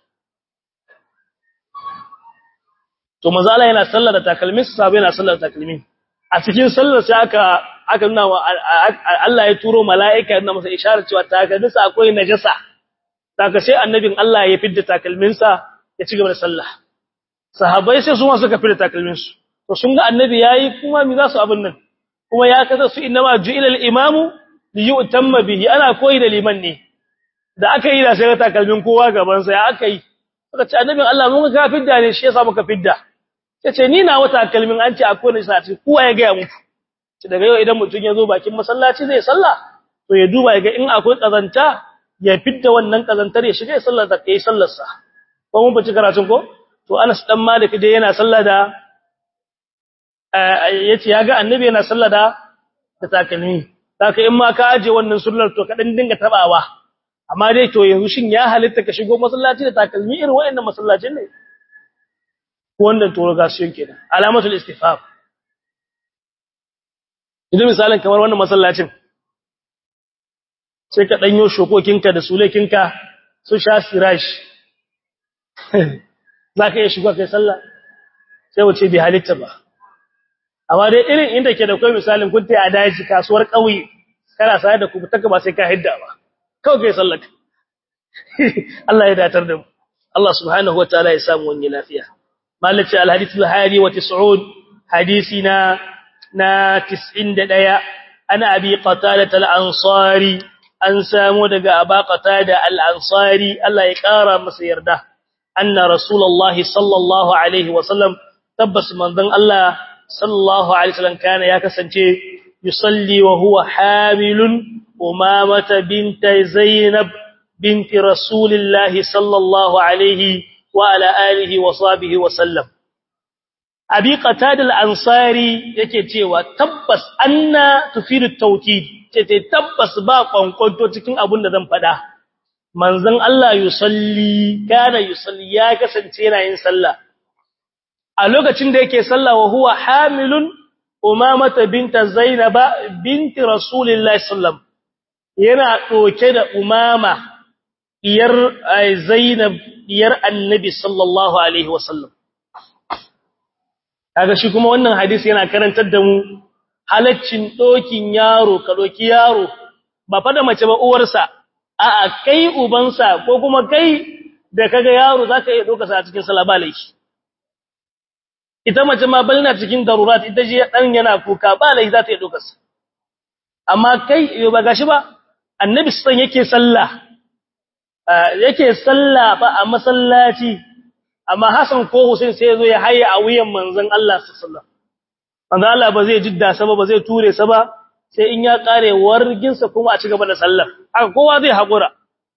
to manzo Allah yana sallar da takalmin sahabbai yana sallar da takalmin a cikin sallar sai aka aka nuna wa Allah ya turo mala'ika yana masa isharar cewa takalminsa akwai najasa saka sai annabin Allah ya fidda takalminsa ya ci gaba da sallah sahabbai sai su ma suka fidda takalminsu to sun ga annabi yayi kuma mi za su abin nan kuma ya kaza su inma ju'ila al-imamu li yu'tamma bihi ana koyi da liman ne da aka yi da sai takalmin kowa gaban sa ya aka yi suka ce annabin Allah mun ga fidda ne shi yasa muka fidda sai ce ni na wata kalmin an ce akwai ne sai kowa ya ga muku daga yau idan mutum ya zo bakin masallaci zai sallah to ya duba ya ga in akwai kazanta ya fidda wannan kazantar ya shiga ya sallar da kai sallar sa ko mun fice karatun ko to Anas dan Malik dai yana sallah da yace ya ga annabi yana sallah da da takalmi saka in ma ka aje wannan sunnar to ka dan dinga tabawa amma dai to yanzu shin ya halitta ka shigo masallaci da takalmi irin wayannan masallacin ne wannan to ga shi kenan alamatul istifham idan misalin kamar wannan masallacin sai ka danyo shokokinka da sulekinka su sha sirash zaka iya shigo kai sallah sai wace bi halitta ba amma dai irin inda ke da kai misalin kun tayi a daji kasuwar kauye kana sai da ku taka ba sai ka hidda ba kawai kai sallah Allah ya datar da mu Allah subhanahu wataala ya samu wani lafiya malaci alhadith al-hadi wa 90 hadisina na 91 ana abi qatada al-ansari an samu daga aba qatada al-ansari Allah ya kara masa yarda anna rasulullahi sallallahu alaihi wa sallam tabbas manzon Allah sallallahu alaihi wasallam kana ya kasance yusalli wa huwa hamilun umamata binta zainab binti rasulillahi sallallahu alaihi wa ala alihi wa sahbihi wa sallam abi qatada al-ansari yake cewa tabbas anna tufidu tawkid ce tabbas ba kwankwanto cikin abin da zan fada manzon Allah yusalli kana yusalli ya kasance yana yin sallah a lokacin da yake sallah wa huwa hamilun umamata binta zainaba binti rasulillahi sallam yana doke da umama diyar zainab diyar annabi sallallahu alaihi wasallam kaga shi kuma wannan hadisi yana karantar da mu halaccin dokin yaro ka doki yaro ba fa da mace ba uwarsa a'a kai ubansa ko kuma kai da kaga yaro zaka iya doka sa a cikin sallah ba laifi ita mace ma balna cikin darurat ita je dan yana kuka ba laifi za ta iya doka sa amma kai yo ba gashi ba annabi sallan yake sallah yake sallah ba a masallaci amma Hassan ko Hussein sai zo ya haye a wuyan manzon Allah sallallahu manzon Allah ba zai jidda sa ba ba zai ture sa ba sai in ya kare wargin sa kuma a ci gaba da sallar haka kowa zai hakura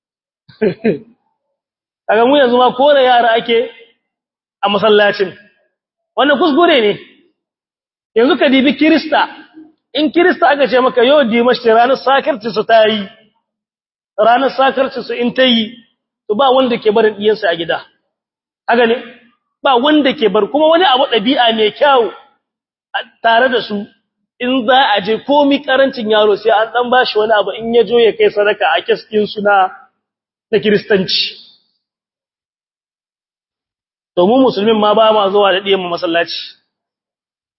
kaga mu yanzu ma kore yara ake a masallacin wannan kuskure ne yanzu ka dibi Kirista in Kirista aka ce maka yau dimashi ranar sakarci su tayi ranar sakarci su in tayi to ba wanda ke barin diyansa a gida haka ne ba wanda ke bar kuma wani abu dabi'a mai kyau tare da su in za a je komi karancin yaro sai an dan bashi wani abu in ya jo ya kai sadaka a kiskin su na na kristanci to mu musulmin ma ba ma zuwa da diyan masallaci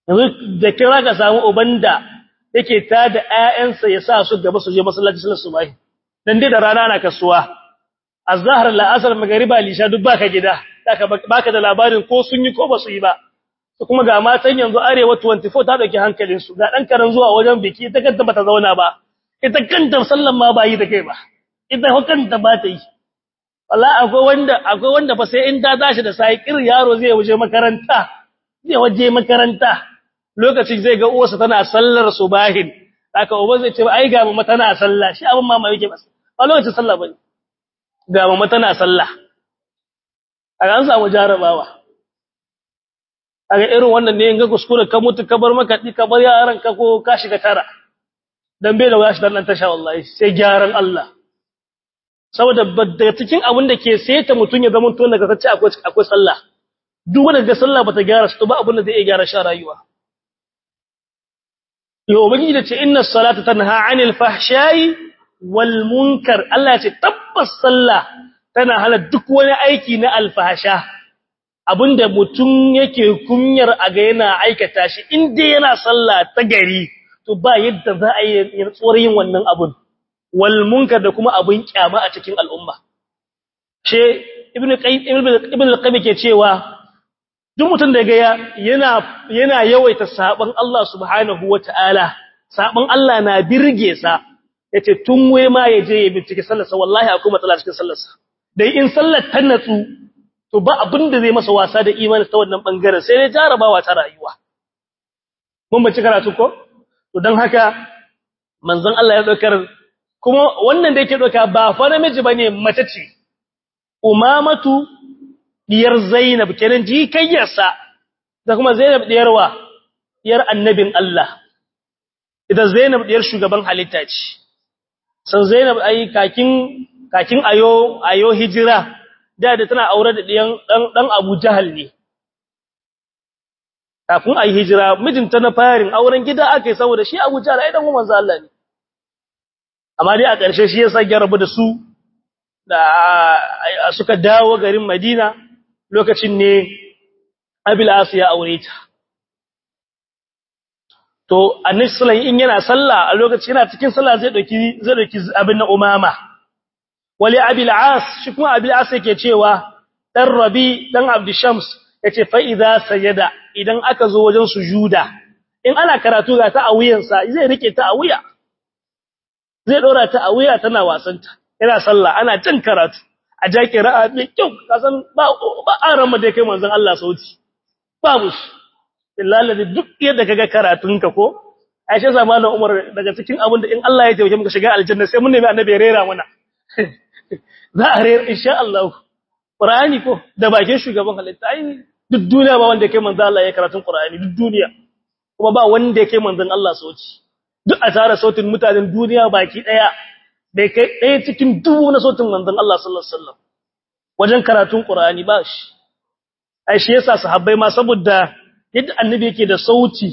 yanzu da kira ka samu uban da yake ta da ƴaƴansa ya sa su gaba su je masallaci sallar subahi dan dai da rana na kasuwa azhar la'asar magriba lisha duk baka gida baka da labarin ko sun yi ko ba su yi ba kuma ga matan yanzu arewa 24 ta dauki hankalin su ga dan karan zuwa wajen biki ita kanta bata zauna ba ita kanta sallan ma ba yi da kai ba ita kanta ba ta yi wallahi akwai wanda akwai wanda fa sai in ta tashi da sai kir yaro zai waje makaranta zai waje makaranta lokacin zai ga uwarsa tana sallar subahin haka uba zai ce ai ga mama tana sallah shi abin mama yake ba ba lokacin sallah bane ga mama tana sallah a an samu jarabawa kaga irin wannan ne in ga kuskure ka mutu ka bar maka ka bar yaran ka ko ka shiga tara dan bai da gashi dan nan tasha wallahi sai gyaran Allah saboda daga cikin abin da ke saita mutun ya zama to daga sace akwai akwai sallah duk wanda ga sallah bata gyara shi to ba abin da zai iya gyara shi rayuwa yo ubangiji da ce inna salata tanha 'anil fahsha'i wal munkar Allah ya ce tabbas sallah tana hana duk wani aiki na alfahsha abinda mutum yake kunyar a ga yana aikata shi in dai yana sallah ta gari to ba yadda za a yi tsoron yin wannan abun wal munkar da kuma abun kyama a cikin al'umma she ibnu qayyim ibnu al-qayyim ke cewa duk mutum da ga yana yana yawaita saban Allah subhanahu wataala saban Allah na birge sa yace tun waye ma yaje ya bincike sallarsa wallahi akwai matsala cikin sallarsa dai in sallar ta natsu to ba abin da zai masa wasa da imani ta wannan bangaren sai dai jarabawa ta rayuwa mun bace karatu ko to dan haka manzon Allah ya daukar kuma wannan da yake doka ba fa namiji bane mace ce umamatu diyar zainab kenan jikayyarsa da kuma zainab diyarwa diyar annabin Allah idan zainab diyar shugaban halitta ce san zainab ai kakin kakin ayo ayo hijira da da tana aure da ɗiyan ɗan Abu Jahal ne. Kafin a yi hijira, mijinta na farin auren gida aka yi saboda shi Abu Jahal ai ɗan kuma Allah ne. Amma dai a ƙarshe shi ya sa rabu da su da suka dawo garin Madina lokacin ne Abil Asu ya aure ta. To, annabi sallallahu in yana sallah a lokacin yana cikin sallah zai ɗauki zai ɗauki abin na umama. wali abil as shi kuma abil as yake cewa dan rabi dan abdishams yace fa idza sajada idan aka zo wajen sujuda in ana karatu ga ta a wuyansa zai rike ta a wuya zai dora ta a wuya tana wasanta yana sallah ana jin karatu a jaki ra'a mai kyau kasan ba ba aran mu da kai manzon Allah sauti babu billahi duk yadda kaga karatunka ko Aisha zamanin Umar daga cikin abin da in Allah ya taimake muka shiga aljanna sai mun nemi annabi ya rera mana za a rera insha Allah Qur'ani ko da bakin shugaban halitta ai duk duniya ba wanda kai manzon Allah ya karatun Qur'ani duk duniya kuma ba wanda kai manzon Allah sauti duk a tare sautin mutanen duniya baki daya bai kai daya cikin dubu na sautin manzon Allah sallallahu alaihi wasallam wajen karatun Qur'ani ba shi ai shi yasa sahabbai ma saboda yadda annabi yake da sauti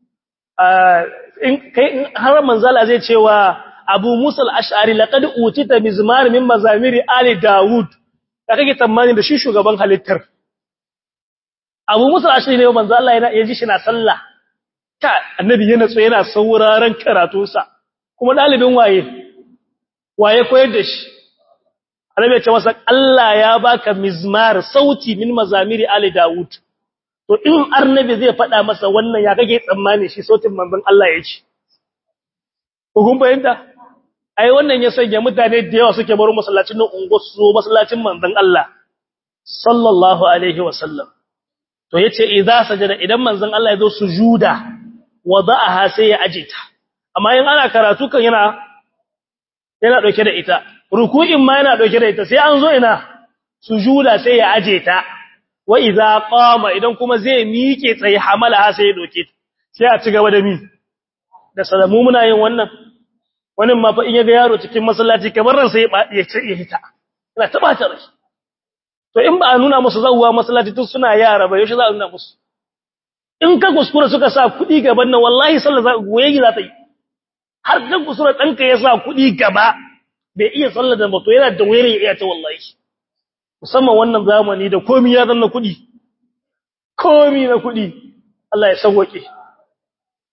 in kai har manzala zai cewa Abu Musa al-Ash'ari laqad utita mizmar min mazamiri ali Dawud da kake tsammani da shi shugaban halittar Abu Musa al-Ash'ari ne manzo Allah yana yaji shi na sallah ta annabi yana tso yana sauraron karatunsa kuma dalibin waye waye koyar da shi annabi ya ce masa Allah ya baka mizmar sauti min mazamiri ali Dawud to in annabi zai faɗa masa wannan ya kake tsammani shi sautin manzon Allah ya ce kun bayanta ai wannan ya sanya mutane da yawa suke baro masallacin nan ungo su masallacin manzon Allah sallallahu alaihi wasallam to yace idza sajada idan manzon Allah ya zo sujuda wada'aha sai ya ajita amma in ana karatu kan yana yana dauke da ita ruku'in ma yana dauke da ita sai an zo ina sujuda sai ya aje ta wa idza qama idan kuma zai miƙe tsaye hamala sai ya doke sai a ci gaba da mi da salamu muna yin wannan wani ma fa in yaga yaro cikin masallaci kamar ran sai ya ce ya hita ina taba ta rai to in ba a nuna musu zawwa masallaci tun suna yara ba yaushe za a nuna musu in ka kuskura suka sa kuɗi gaban nan wallahi sallah za goye za ta yi har ka kuskura ɗanka ya sa kuɗi gaba bai iya sallah da bato yana da wayar ya iya ta wallahi musamman wannan zamani da komi ya zanna kuɗi komi na kuɗi Allah ya sauwake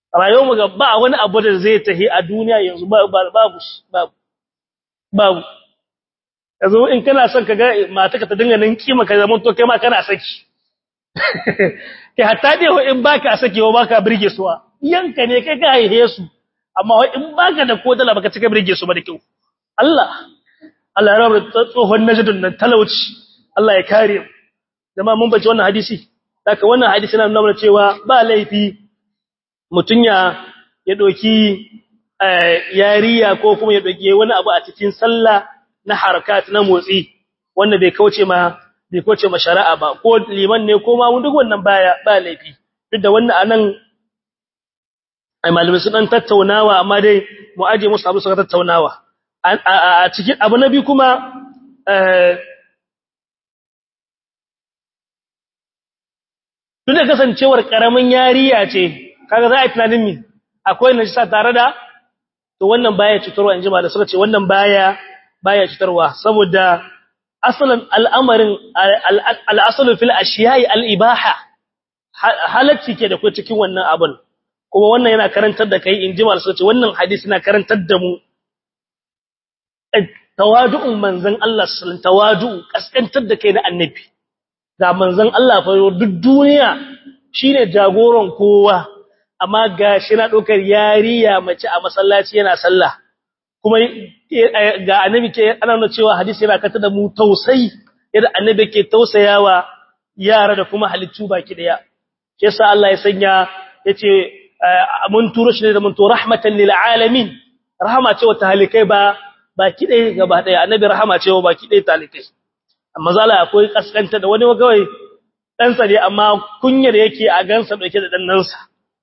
rayuwar mu ga ba wani abu da zai tahi a duniya yanzu babu babu babu yanzu in kana son ka ga mata ka ta dinga nan kima ka zama to kai ma kana saki kai hatta dai wa in baka saki wa baka birge suwa yanka ne kai ka haihe su amma wa in baka da ko dala baka cika birge su ba da kyau Allah Allah ya rabu tsohon najdun nan talauci Allah ya kare mu jama'a mun bace wannan hadisi saka wannan hadisi na nuna cewa ba laifi mutun ya ya doki yariya ko kuma ya doki wani abu a cikin sallah na harakat na motsi wanda bai kauce ma bai kauce ma shari'a ba ko liman ne ko ma mun duk wannan baya ba laifi duk da wannan anan ai malumin su dan tattaunawa amma dai mu aje musu abu suka tattaunawa a cikin abu na bi kuma duk da kasancewar karamin yariya ce kaga za a yi tunanin mi akwai najisa tare da to wannan baya cutarwa in ji ba da suka ce wannan baya baya cutarwa saboda asalin al'amarin al'asalu fil ashiya'i al'ibaha halacci ke da kai cikin wannan abin kuma wannan yana karantar da kai in ji ma da suka ce wannan hadisi yana karantar da mu tawadu'un manzon Allah sallallahu tawadu'u kaskantar da kai na annabi ga manzon Allah fa duk duniya shine jagoran kowa amma gashi na dokar yariya mace a masallaci yana sallah kuma ga annabi ke ana nuna cewa hadisi yana kata da mu tausayi yadda annabi ke tausayawa yara da kuma halittu baki daya yasa Allah ya sanya yace mun turo shi da mun to rahmatan lil alamin rahama ce wa talikai ba baki ɗaya gaba ɗaya annabi rahama ce wa baki ɗaya talikai amma zala akwai kaskanta da wani kawai ɗansa ne amma kunyar yake a gansa ɗauke da ɗannansa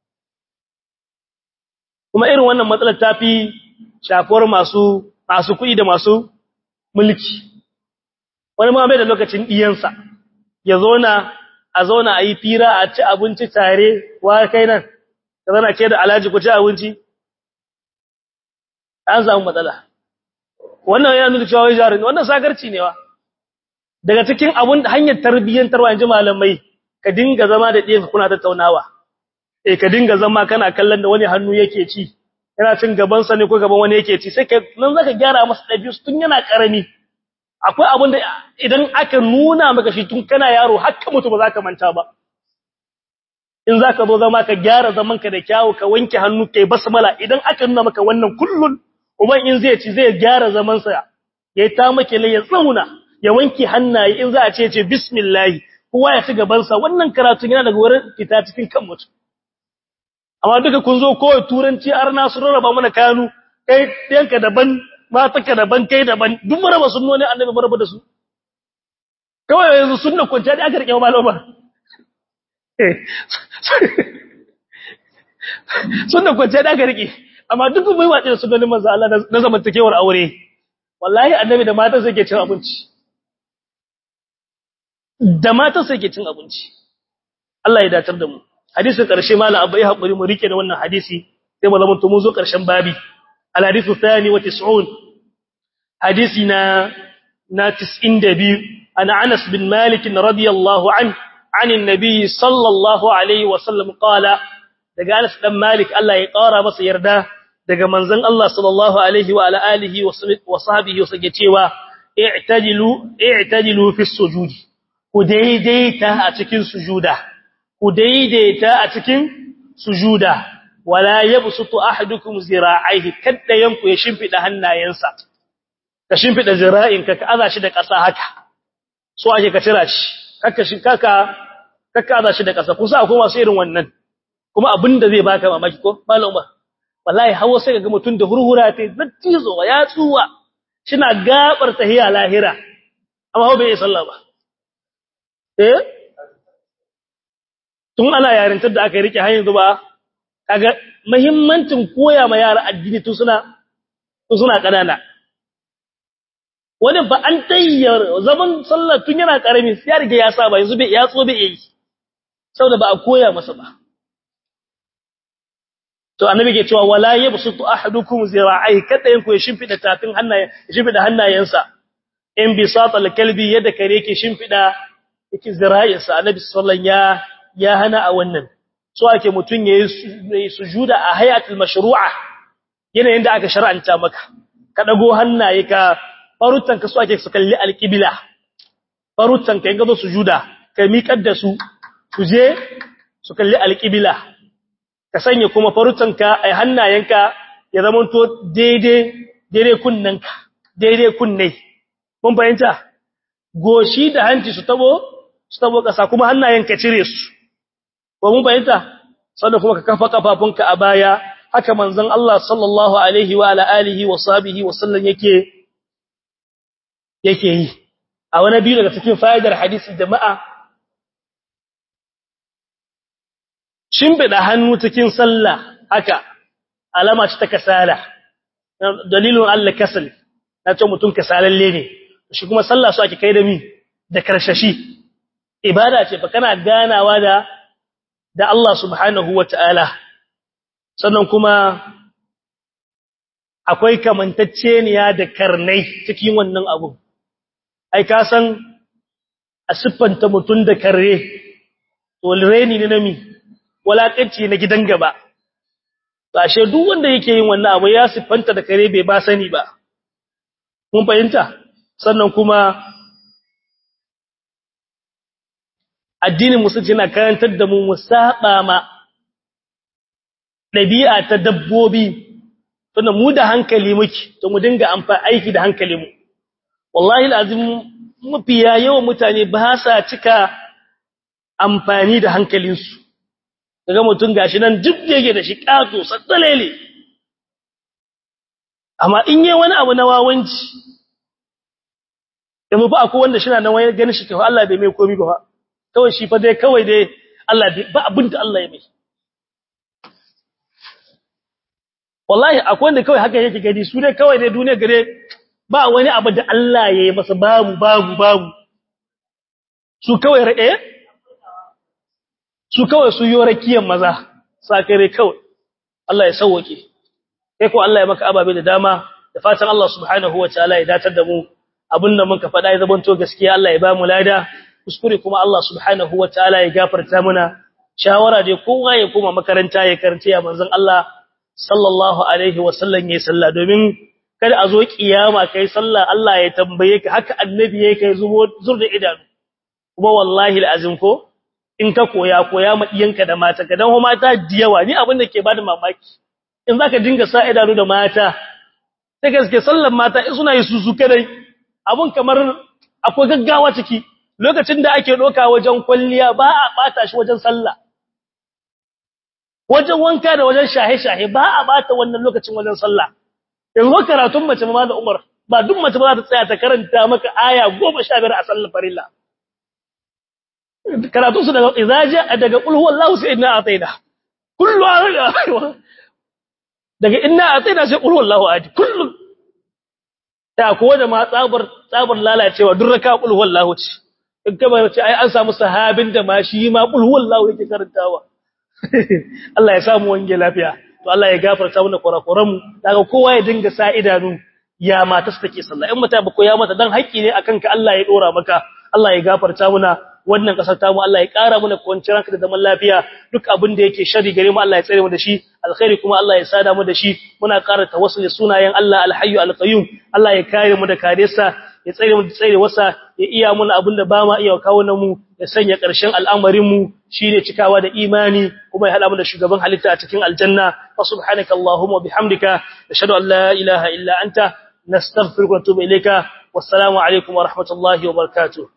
kuma irin wannan matsalar ta fi shafuwar masu masu kuɗi da masu mulki wani ma bai da lokacin ɗiyansa ya zauna a zauna a yi fira a ci abinci tare wa kai nan ka zana ke da alhaji ku ci abinci an samu matsala wannan yana nuna cewa wai jarin wannan sagarci ne wa daga cikin abun hanyar tarbiyyantarwa yanzu malamai ka dinga zama da ɗiyanka kuna tattaunawa eh ka dinga zama kana kallon da wani hannu yake ci yana cin gaban sa ne ko gaban wani yake ci sai ka nan zaka gyara masa dabi'u tun yana karami akwai abun da idan aka nuna maka shi tun kana yaro hakka mutu ba zaka manta ba in zaka zo zama ka gyara zaman ka da kyawu ka wanke hannu kai basmala idan aka nuna maka wannan kullun uban in zai ci zai gyara zaman sa yayi ta make lai ya tsauna ya wanke hannaye in za a ce ce bismillah kowa ya ci gaban sa wannan karatun yana daga wurin fita cikin kan mutum amma duka kun zo kowai turanci arna su rarraba mana kanu kai yanka daban mataka daban kai daban duk maraba sunnoni annabi maraba da su kawai yanzu sunna kwanciya da aka rike malama sunna kwanciya da aka rike amma duk mai wace da sunnonin manzo Allah na zamantakewar aure wallahi annabi da matan sai ke cin abinci da matan sai ke cin abinci Allah ya datar da mu hadisin ƙarshe malam abu ya haƙuri mu rike da wannan hadisi sai mu zama mu zo ƙarshen babi al-hadithu thani wa 90 hadisi na na 92 ana Anas bin Malik radiyallahu an an annabi sallallahu alaihi wa sallam qala daga Anas dan Malik Allah ya ƙara masa yarda daga manzon Allah sallallahu alaihi wa ala alihi wa sahbihi sake cewa i'tadilu i'tadilu fi sujudi ku daidaita a cikin sujuda ku daidaita a cikin sujuda wala yabsutu ahadukum zira'aihi kadda yanku ya shimfida hannayensa ka shimfida zira'inka ka aza shi da ƙasa haka so ake ka tira shi kaka shi kaka kaka aza shi da ƙasa kusa akwai masu irin wannan kuma abinda zai baka mamaki ko malam Umar wallahi hawo sai ga mutun da hurhura ta zattizo ya tsuwa shina gabar tahiya lahira amma ho bai sallah ba eh tun ana yarintar da aka rike hanyar zuba kaga muhimmancin koya ma yara addini tun suna tun suna kanana wani ba an tayyar zaman sallah tun yana karami sai ya riga ya saba yanzu bai ya tso bai yi saboda ba a koya masa ba to annabi ke cewa wala yabsutu ahadukum zira'i kada yanku ya shimfida tafin hannaye shimfida hannayensa in bisata kalbi yadda kare yake shimfida yake zira'insa annabi sallallahu ya ya hana a wannan so ake mutun yayi sujuda a hayatul mashru'a yanayin da aka shar'anta maka ka dago hannaye ka farutan ka so ake su kalli alqibla farutan ka in ga sujuda ka miƙar da su su je su kalli alqibla ka sanya kuma farutanka ai hannayenka ya zamanto daidai daidai kunnanka daidai kunne mun fahimta goshi da hanci su tabo su tabo kasa kuma hannayenka cire su ko mun fahimta sannan kuma ka kafa kafafunka a baya haka manzon Allah sallallahu alaihi wa ala alihi wa sahbihi wa sallam yake yake yi a wani biyu daga cikin fa'idar hadisi jama'a shimbida hannu cikin sallah haka alama ce ta kasala dalilin Allah kasal na ce mutum kasalalle ne shi kuma sallah su ake kai da mi da karshashi ibada ce fa kana ganawa da da Allah subhanahu wataala sannan kuma akwai kamantacceniya da karnai cikin wannan abu ai ka san a siffanta mutum da karre to reni ne na mi walakanci na gidan gaba ashe duk wanda yake yin wannan abu ya siffanta da kare bai ba sani ba mun fahimta sannan kuma addinin musulunci yana karantar da mu musaba ma dabi'a ta dabbobi tunda mu da hankali muke to mu dinga amfani aiki da hankali mu wallahi alazim mafiya yawan mutane ba sa cika amfani da hankalinsu daga mutum gashi nan duk yake da shi kato sattalele amma in yi wani abu na wawanci da mu ba akwai wanda shi na nan wani ganin shi kawai Allah bai mai komi ba kawai shi fa dai kawai dai Allah bai ba abin da Allah ya mai wallahi akwai wanda kawai haka yake gani su dai kawai dai duniya gare ba wani abu da Allah ya yi masa babu babu babu su kawai ra'e su kawai su yi rakiyan maza sakare kawai Allah ya sauwake kai ko Allah ya maka ababe da dama da fatan Allah subhanahu wataala ya datar da mu abinda muka faɗa ya zabanto gaskiya Allah ya ba mu lada kuskure kuma Allah subhanahu wataala ya gafarta mana shawara dai kowa ya koma makaranta ya karanta ya manzon Allah sallallahu alaihi wasallam ya salla domin kada a zo kiyama kai sallah Allah ya tambaye ka haka annabi yake kai zubo zur da idanu kuma wallahi alazim ko in ka koya koya ma iyanka da mata ka dan ho mata diyawa ni abin da ke bada mamaki in zaka dinga sa idanu da mata sai gaske sallan mata in suna yi susu kadai abun kamar akwai gaggawa ciki lokacin da ake doka wajen kwalliya ba a bata shi wajen sallah wajen wanka da wajen shahe-shahe ba a bata wannan lokacin wajen sallah yanzu karatun mace ma da Umar ba duk mace ba za ta tsaya ta karanta maka aya 15 a sallar farilla karatun su daga izaja daga qul huwallahu sai inna ataina kullu daga inna ataina sai qul huwallahu ahad kullu ta ko da ma tsabar tsabar lalacewa duk raka qul huwallahu ce in ka ba ce ai an samu sahabin da ma shi ma qul huwallahu yake karantawa Allah ya samu wange lafiya to Allah ya gafarta mana kurakuran mu daga kowa ya dinga sa idanu ya mata su take sallah in mata ba ko ya mata dan haƙi ne akan ka Allah ya dora maka Allah ya gafarta mana wannan kasar tamu Allah ya ƙara mana kwanciyar hankali da zaman lafiya duk abin da yake shari gare mu Allah ya tsare mu da shi alkhairi kuma Allah ya sada mu da shi muna ƙara tawassuli sunayen Allah alhayyu alqayyum Allah ya kare mu da karesa ya tsare mu da tsare wasa ya iya muna abin da ba ma iya kawo na mu ya sanya ƙarshen al'amarin mu shine cikawa da imani kuma ya hada mu da shugaban halitta a cikin aljanna wa subhanaka allahumma bihamdika ashhadu an la ilaha illa anta nastaghfiruka wa natubu ilayka wassalamu alaikum wa rahmatullahi wa barakatuh